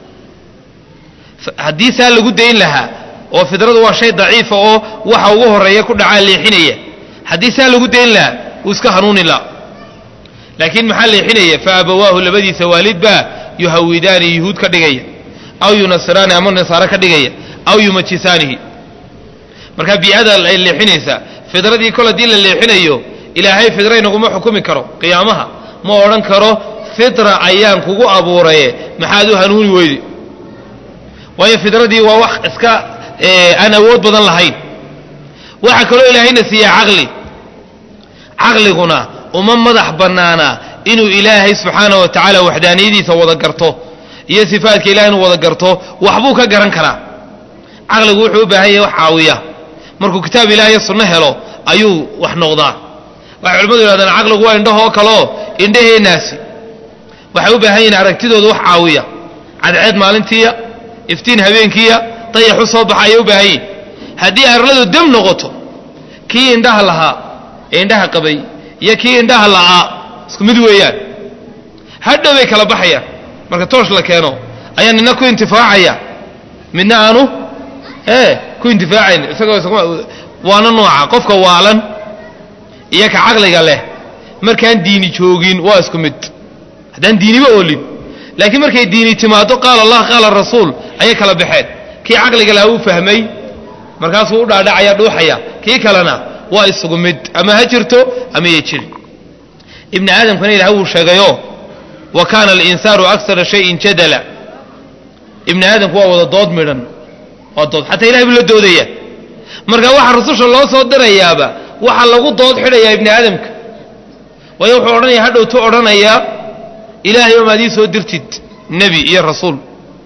haddii saa lagu dayn lahaa oo fidradu waa shay daciifa oo waxa ugu horeeya ku dhacaa leexinaya haddii saa lagu dayn lahaa wuu iska hanuuni laha laakiin maxaa leexinaya fa abawaahu labadiisa waalid baa yuhawidaani yuhuud ka dhigaya aw yunasiraani ama nasaare ka dhigaya aw yumajisaanihi markaa bii'ada ay leexinaysaa fidradii kol haddii la leexinayo ilaahay fidra inaguma xukumi karo qiyaamaha ma odhan karo fitra ayaan kugu abuuraye maxaad u hanuuni weyde waayo fidradii waa wax iska aan awood badan lahayn waxaa kaloo ilaahayna siiyaa caqli caqliguna uma madax bannaana inuu ilaahay subxaana wa tacaala waxdaaniyadiisa wada garto iyo sifaadka ilahay inuu wada garto waxbuu ka garan karaa caqligu wuxuu u baahan yahay wax caawiya markuu kitaab ilaah iyo sunno helo ayuu wax noqdaa waxay culimmadu yihahdaan caqligu waa indhahoo kaleo indhaheenaasi waxay u baahan yihin aragtidooda wax caawiya cadceed maalintiiya iftiin habeenkiiya dayaxu soo baxa ayay u baahan yihin haddii arladu dem noqoto kii indhaha lahaa ee indhaha qabay iyo kii indhaha la'aa isku mid weeyaan hadhow bay kala baxayaan marka toosh la keeno ayaa nina ku intifaacaya midna aanu ee ku intifaacayn isagoo waana nooca qofka waalan iyo ka caqliga leh markaan diini joogin waa isku mid haddaan diiniba oolin laakiin markay diini timaado qaala allah qaala rasuul ayay kala baxeen kii caqliga laha uu fahmay markaasuu u dhaadhacaya dhuuxaya kii kalena waa isugu mid ama ha jirto ama ya jirin ibni aadamkana ilahay wuu sheegayo wa kaana alinsaanu aksara shayin jadala ibni aadamku waa wada dood midhan waa dood xataa ilahay buu la doodaya marka waxa rususha loo soo dirayaaba waxaa lagu dood xidhayaa ibni aadamka waayo wuxuu odhanaya hadhowtu odhanayaa ilaahay omaad ii soo dirtid nebi iyo rasuul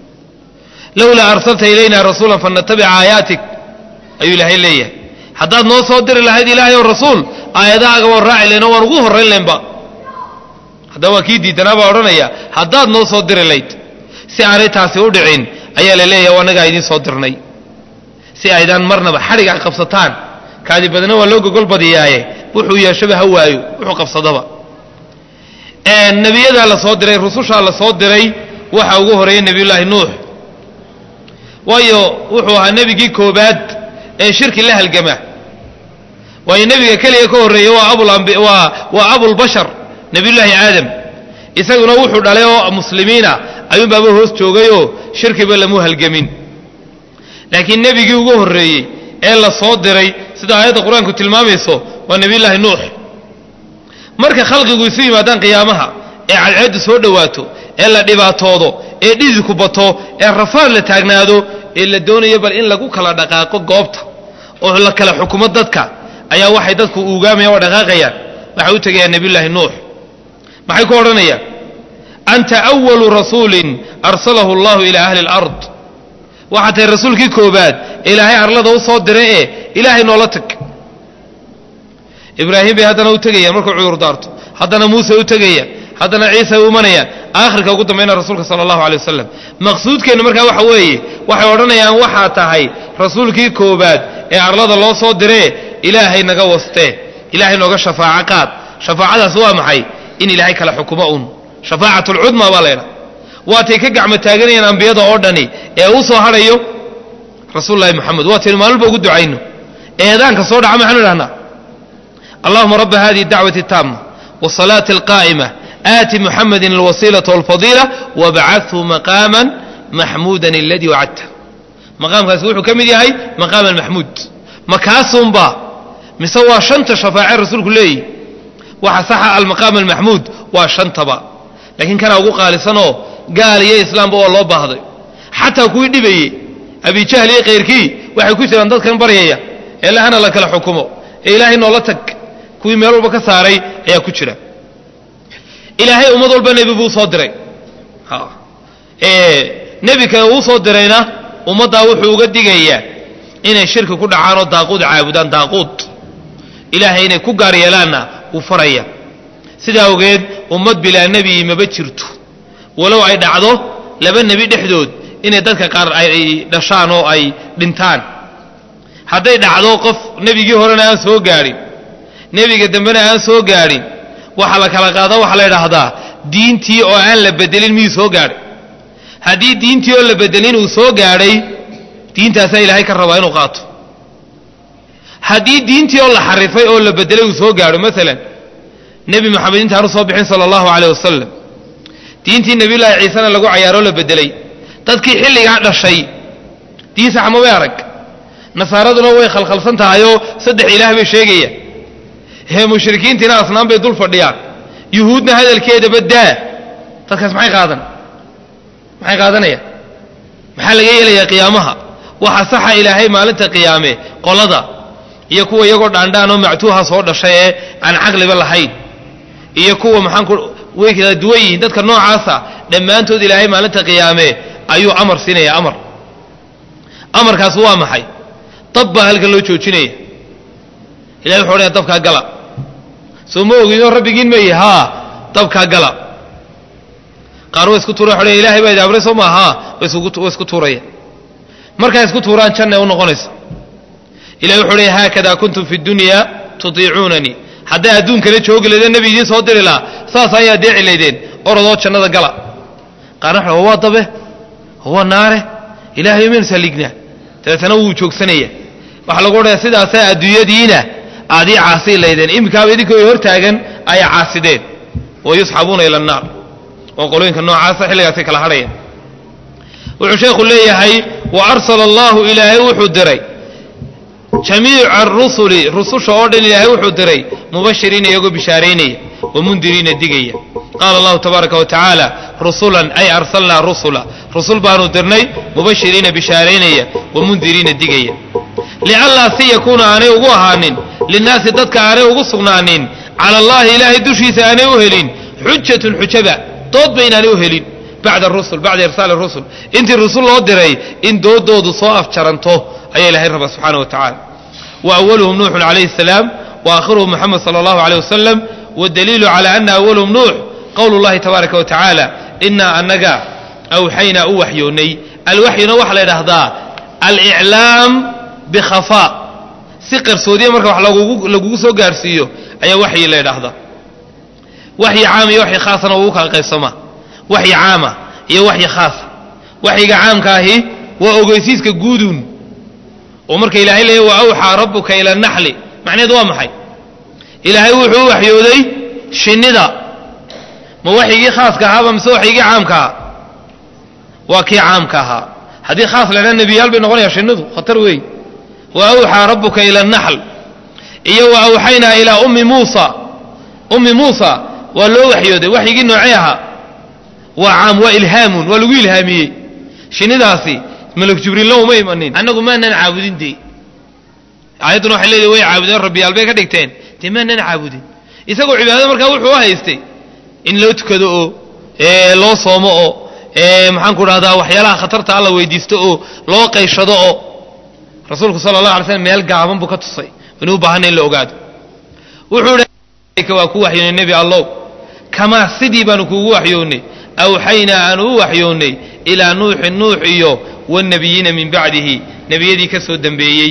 lowlaa arsalta ilayna rasuula fanatabica aayaatik ayuu ilaahay leeyahay haddaad noo soo diri lahayd ilaahay oo rasuul aayadahaaga waan raaci layn oo waan ugu horrayn laynba haddaba waa kii diidanaa baa odhanaya haddaad noo soo diri layd si aanay taasi u dhicin ayaa la leeyahay annagaa idiin soo dirnay si aydaan marnaba xadhig a qabsataan kaadi badna waa loo gogol badiyaaye wuxuu yeeshaba ha waayo wuxuu qabsadaba nebiyadaa la soo diray rusushaa la soo diray waxa ugu horeeyey nebiyullaahi nuux waayo wuxuu ahaa nebigii koobaad ee shirki la halgama waayo nebiga keliya ka horreeyey waa waa abulbashar nebiyullaahi aadam isaguna wuxuu dhalay oo muslimiina ayuunbaaba hoos joogayoo shirkiba lamu halgamin laakiin nebigii ugu horreeyey ee la soo diray sida aayadda qur-aanku tilmaamayso waa nebiyullaahi nuux marka khalqigu isu yimaadaan qiyaamaha ee cadceeddu soo dhowaato ee la dhibaatoodo ee dhididku bato ee rafaad la taagnaado ee la doonayo bal in lagu kala dhaqaaqo goobta oo la kala xukumo dadka ayaa waxay dadku uugaamayaan oo dhaqaaqayaan waxay u tegayaan nebiyullaahi nuux maxay ku odhanayaan anta awalu rasuulin arsalahu allahu ilaa ahli alard waxaa tahay rasuulkii koobaad ee ilaahay arlada u soo diray ee ilaahay noola tag ibraahim bay haddana u tegayaan markuu cudur daarto haddana muuse u tegayaan haddana ciisa u imanayaan aakhirka ugu dambayna rasuulka sala allahu alay wasalam maqsuudkeennu markaa waxa weeye waxay odhanayaan waxaa tahay rasuulkii koobaad ee arlada loo soo diree ilaahay naga wastee ilaahay nooga shafaaco qaad shafaacadaas waa maxay in ilaahay kala xukumo un shafaacat lcudma baa laydha waatay ka gacmo taaganayaan ambiyada oo dhani ee uu soo hadhayo rasuululahi moxamed waataynu maalmalba ugu ducayno eedaanka soo dhaca maxaanu idhahnaa allahuma raba hadihi dacwati taama wsalaati alqaa'ima aati muxamedin alwasiilata walfadiila wabcathu maqaama maxmuudan aladii wacadta maqaamkaasi wuxuu ka mid yahay maqaam almaxmuud makaasunba mise waa shanta shafaace rasuulku leeyihi waxa saxa almaqaam almaxmuud waa shantaba laakiin kanaa ugu qaalisanoo gaal iyo islaamba oo loo baahday xataa kuwii dhibayey abijahl iyo kayrkii waxay ku jiraan dadkan baryaya ee lahana la kala xukumo ee ilaahay noola tag kuwii meel walba ka saaray ayaa ku jira ilaahay ummad walba nebi buu soo diray nebi kale uu soo dirayna ummaddaa wuxuu uga digayaa inay shirki ku dhacaan oo daaquud caabudaan daaquud ilaahay inay ku gaar yeelaanna wuu faraya sidaa awgeed ummad bilaa nebi maba jirto walow ay dhacdo laba nebi dhexdood inay dadka qaar ay dhashaan oo ay dhintaan hadday dhacdo qof nebigii horena aan soo gaadhin nebiga dambena aan soo gaadhin waxa la kala qaada waxaa la idhaahdaa diintii oo aan la bedelin miyuu soo gaadhay haddii diintii oo la bedelin uu soo gaadhay diintaasaa ilaahay ka rabaa inuu qaato haddii diintii oo la xarifay oo la bedelay uu soo gaadho maalan nebi moxamed intaanu soo bixin sala allahu caleyh wasalam diintii nebiyullaahi ciisena lagu cayaaroo la bedelay dadkii xilligaa dhashay diin sax mabay arag nasaaraduna way khalkhalsan tahayoo saddex ilaah bay sheegayaan hee mushrikiintiina asnaan bay dul fadhiyaan yuhuudna hadalkeedaba daa dadkaas maxay qaadan maxay qaadanayaan maxaa laga yeelayaa qiyaamaha waxa saxa ilaahay maalinta qiyaame qolada iyo kuwa iyagoo dhaandhaan oo mactuuha soo dhashay ee aan caqliba lahayn iyo kuwa maxaanku way kala duwan yihiin dadka noocaasa dhammaantood ilaahay maalinta qiyaame ayuu amar siinaya amar amarkaas waa maxay dab baa halkan loo joojinaya ilahay wuxu odhaya dabkaa gala soo ma ogidoo rabbigiin mayi haa dabkaa gala qaar way isku tuura waxu odhaya ilahay baa idi amray soo maa haa way isku tuuraya markaa isku tuuraan janna u noqonaysa ilahay wuxu odhaya haakada kuntum fi dunya tutiicuunanii hadday adduunkana joogi laydeen nebi idiin soo diri lahaa saas ayaa deeci laydeen orodoo jannada gala qaarna waxa waa dabe waa naare ilaahay maynu salignaa dabeetana wuu joogsanaya waxaa lagu odhaya sidaasaa adduunyadiina aad ii caasii laydeen iminkaaba idinkoo hor taagan ayaa caasideen wa yusxabuuna ila annaar oo qolooyinka noocaasa xilligaasay kala hadhayaan wuxuu sheekhu leeyahay wa arsala allahu ilaahay wuxuu diray jamiica arusuli rususha oo dhan ilaahay wuxuu diray mubashiriina iyagoo bishaaraynaya wamundiriina digaya qaala allahu tabaaraka wa tacaala rusulan ay arsalnaa rusula rusul baanu dirnay mubashiriina bishaaraynaya wamundiriina digaya lianlaa si yakuuna aanay ugu ahaanin linnaasi dadka aanay ugu sugnaanin cala allahi ilaahay dushiisa aanay u helin xujatun xujaba dood ba inaanay u helin bacda rusul bacda irsaali rusul intii rusul loo diray in doodoodu soo afjaranto ayaa ilahay rabaa subxaana wa tacala wa awaluhum nuuxun calayhi asalaam wa aakhiruhum moxamed sala allahu aleyh wasalam waddaliilu cala ana awalahum nuux qowlu llahi tabaaraka wa tacaala inaa annaga awxaynaa u waxyoonnay alwaxyuna waxaa la yidhaahdaa aliclaam bikhafaa si qarsoodiya marka wax lagugu soo gaarsiiyo ayaa waxyi la yidhaahdaa waxyi caam iyo waxyi khaasana ugu kala qaybsamaa waxyi caama iyo waxyi khaasa waxyiga caamka ahi waa ogeysiiska guuduun oo marka ilaahay leeya wa awxaa rabbuka ila naxli macnaheedu waa maxay ilaahay wuxuu u waxyooday shinnida ma waxyigii khaaska ahaaba mise waxyigii caamka ahaa waa kii caamka ahaa haddii khaas la ydhaha nebiyaal bay noqonaya shinnidu khatar weey wa awxaa rabbuka ila naxl iyo wa awxaynaa ilaa ummi muusa ummi muusa waa loo waxyooday waxyigii noocee ahaa waa caam waa ilhaamun waa lagu ilhaamiyey shinnidaasi malak jibriilna uma imanin annagu maanan caabudin dee aayadduna waxay leedahay way caabudeen rabbiyaal bay ka dhigteen dee maanan caabudin isagoo cibaadada markaa wuxuu u haystay in loo tukado oo loo soomo oo maxaanku dhahdaa waxyaalaha khatarta alla weydiisto oo loo qayshado oo rasuulku sala allah alay slam meel gaaban buu ka tusay inuu u baahana in la ogaado wuxuu hi waa ku waxyoonay nebi allow kamaa sidii baanu kuugu waxyoonnay awxaynaa aanu u waxyoonnay ilaa nuuxin nuux iyo wاnabiyiina min bacdihi nebiyadii ka soo dembeeyey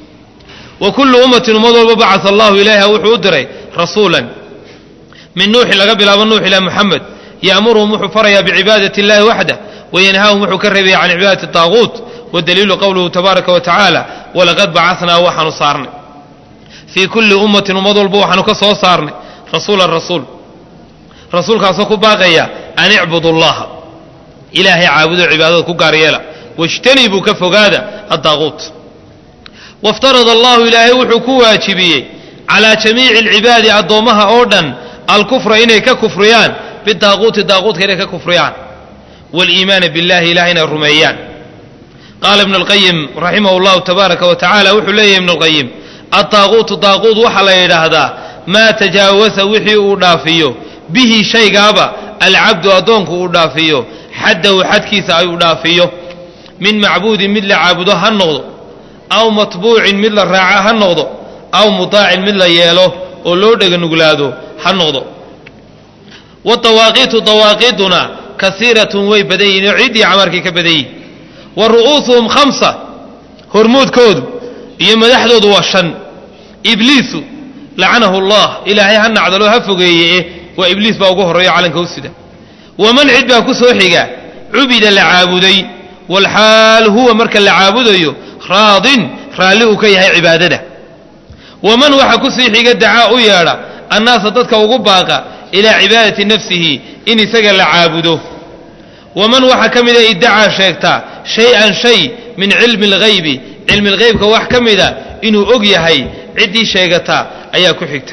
wa kullu ummatin ummad walba bacaa allahu ilayha wuxuu u diray rasuulan min nuuxin laga bilaabo nuux ilaa muxamed ya'muruhum wuxuu farayaa bicibaadati اllahi waxdah wayanhaahum wuxuu ka reebaya can cibaadati طaaguut wadaliilu qowluhu tabaaraka wa tacaala walaqad bacasnaa waxaanu saarnay fii kulli ummatin ummad walba waxaanu ka soo saarnay rasuulan rasuul rasuulkaasoo ku baaqaya an icbudu allaha ilaahay caabudo cibaadada ku gaar yeela wاjtanibuu ka fogaada aلdaaquut wاftarada allahu ilaahay wuxuu ku waajibiyey calىa jamiici اlcibaadi addoommaha oo dhan alkufra inay ka kufriyaan bidaaquuti daaquutka inay ka kufriyaan wاliimaana biاllahi ilahay inay rumeeyaan qaala ibn اlqayim raximah اllahu tabaaraka wa tacala wuxuu leeyahy ibn اlqayim aلdaaquutu daaquut waxaa la yidhaahdaa maa tajaawasa wixii uu dhaafiyo bihi shaygaaba alcabdu addoonku uu dhaafiyo xaddahu xadkiisa ay u dhaafiyo min macbuudin mid la caabudo ha noqdo aw matbuucin mid la raaca ha noqdo aw mutaacin mid la yeelo oo loo dheganuglaado ha noqdo wadawaaqiitu dawaaqiiduna kasiiratun way badan yihin oo ciddii camarkay ka badan yihin wa ru'uusuhum khamsa hormoodkoodu iyo madaxdoodu waa shan ibliisu lacanahu allah ilaahay ha nacdalo ha fogeeye waa ibliis baa ugu horreeyo calanka u sida waman cid baa ku soo xiga cubida la caabuday walxaal huwa marka la caabudayo raadin raalli uu ka yahay cibaadada waman waxa ku sii xiga dacaa u yeedha annaasa dadka ugu baaqa ilaa cibaadati nafsihi in isaga la caabudo waman waxaa ka mida iddacaa sheegta shay-an shay min cilmi alghaybi cilmi lghaybka wax ka mida inuu og yahay ciddii sheegata ayaa ku xigta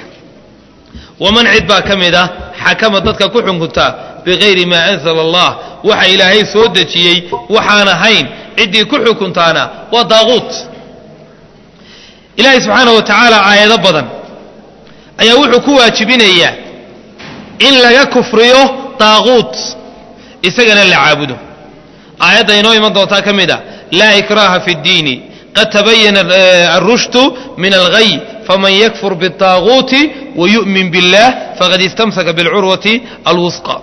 waman cid baa ka mid ah xakama dadka ku xunkunta bikayri maa anzala allah waxa ilaahay soo dejiyey waxaan ahayn ciddii ku xukuntaana waa daaquut ilaahay subxaana wa tacaala aayado badan ayaa wuxuu ku waajibinayaa in laga kufriyo daaquut isagana la caabudo aayadda inoo iman doontaa ka mid a laa ikraaha fi اddiini qad tabayana arushdu min alghay faman yakfur biالطaaguuti wayu'min biاllah faqad istamsaka biاlcurwati alwusqa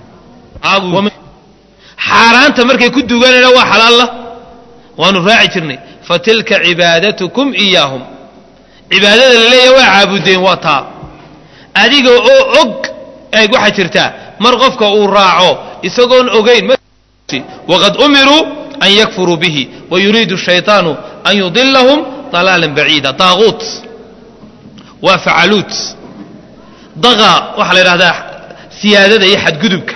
xaaraanta markay ku duganayna waa xalaalla waanu raaci jirnay fatilka cibaadatukum iyaahum cibaadada la leeyahay waa caabudeen waa taa adiga oo og eeg waxaa jirtaa mar qofka uu raaco isagoon ogayn waqad umiruu an yakfuruu bihi wayuriidu shayطaanu an yudilahum dalaalan baciida daaquut waa facaluut daqa waxaa la yidhahdaa siyaadada iyo xadgudubka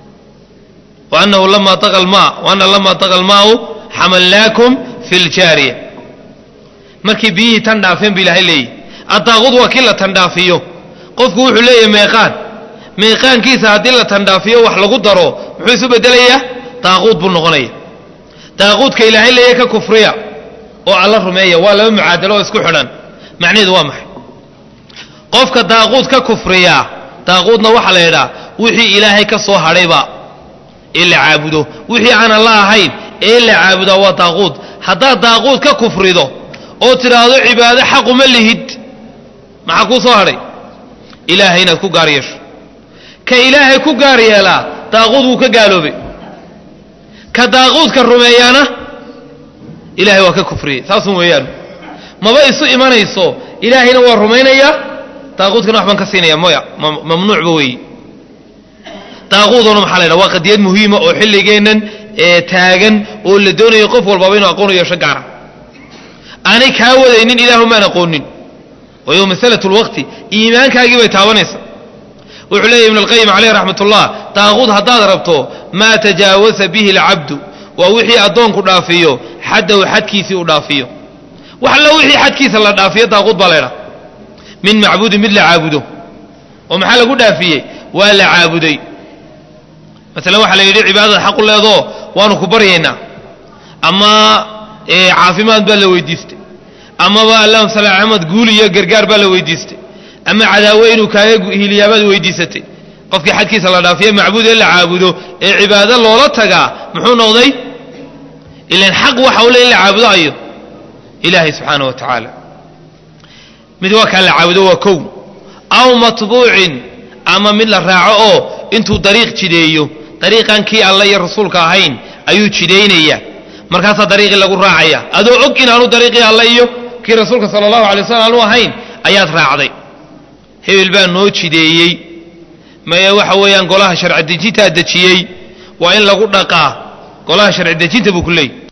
وأنه لما طغى الماء وأن لما طغى الماء حملناكم في الجارية markii biyihii tan dhaafeen bu ilahay leeyahy addaaqud waa kii la tandhaafiyo qofku wuxuu leeyahay meeqaan meeqaankiisa haddii la tandhaafiyo wax lagu daro muxuu isu bedelayaa daaquud buu noqonaya daaquudka ilaahay leeyahy ka kufriya oo alla rumeeya waa laba mucaadalo oo isku xidhan macnaheedu waa maxay qofka daaquud ka kufriyaa daaquudna waxaa la yidhaha wixii ilaahay ka soo hadhayba ee la caabudo wixii aanan la ahayn ee la caabudaa waa daaquud haddaad daaquud ka kufrido oo tidhaahdo cibaado xaquma lihid maxaa kuu soo hadhay ilaahay inaad ku gaar yeesho ka ilaahay ku gaar yeelaa daaquud wuu ka gaaloobay ka daaquudka rumeeyaana ilaahay waa ka kufriyey saasun weeyaan maba isu imanayso ilaahayna waa rumaynayaa daaquudkana wax baan ka siinaya moya mamnuucba weeye daaquuduna maxaa la ydhaha waa qadiyad muhiima oo xilligeennan ee taagan oo la doonayo qof walbaba inuu aqoon u yeesho gaara aanay kaa wadaynin ilaahumaan aqoonin wayo masalat lwaqti iimaankaagii bay taabanaysa wuxuu leeyahy ibn alqayim caleyh raxmat ullah daaquud haddaad rabto maa tajaawasa bihi alcabdu waa wixii addoonku dhaafiyo xaddahu xadkiisii u dhaafiyo wax allo wixii xadkiisa la dhaafiyo daaquud baa laydhaha min macbuudin mid la caabudo oo maxaa lagu dhaafiyey waa la caabuday masalan waxaa la yidhi cibaadada xaqu leedoo waanu ku baryaynaa ama caafimaad baa la weydiistay amaba allahuma sal axmed guul iyo gargaar baa la weydiistay ama cadaawe inuu kaaga hiliyaabaad weydiisatay qofkii xadkiisa la dhaafiye macbuud ee la caabudo ee cibaado loola tagaa muxuu noqday ilan xaq waxa u le in la caabudo ayo ilaahay subxaana wa tacaala mid waa kaa la caabudo waa kow aw matbuucin ama mid la raaco oo intuu dariiq jideeyo dariiqan kii alla iyo rasuulka ahayn ayuu jidaynaya markaasaa dariiqii lagu raacaya adoo og inaanu dariiqii alla iyo kii rasuulka sala allahu alay waslam aanu ahayn ayaad raacday hebel baa noo jideeyey maye waxa weeyaan golaha sharci dejintaa dejiyey waa in lagu dhaqaa golaha sharci dejinta buu ku leeyay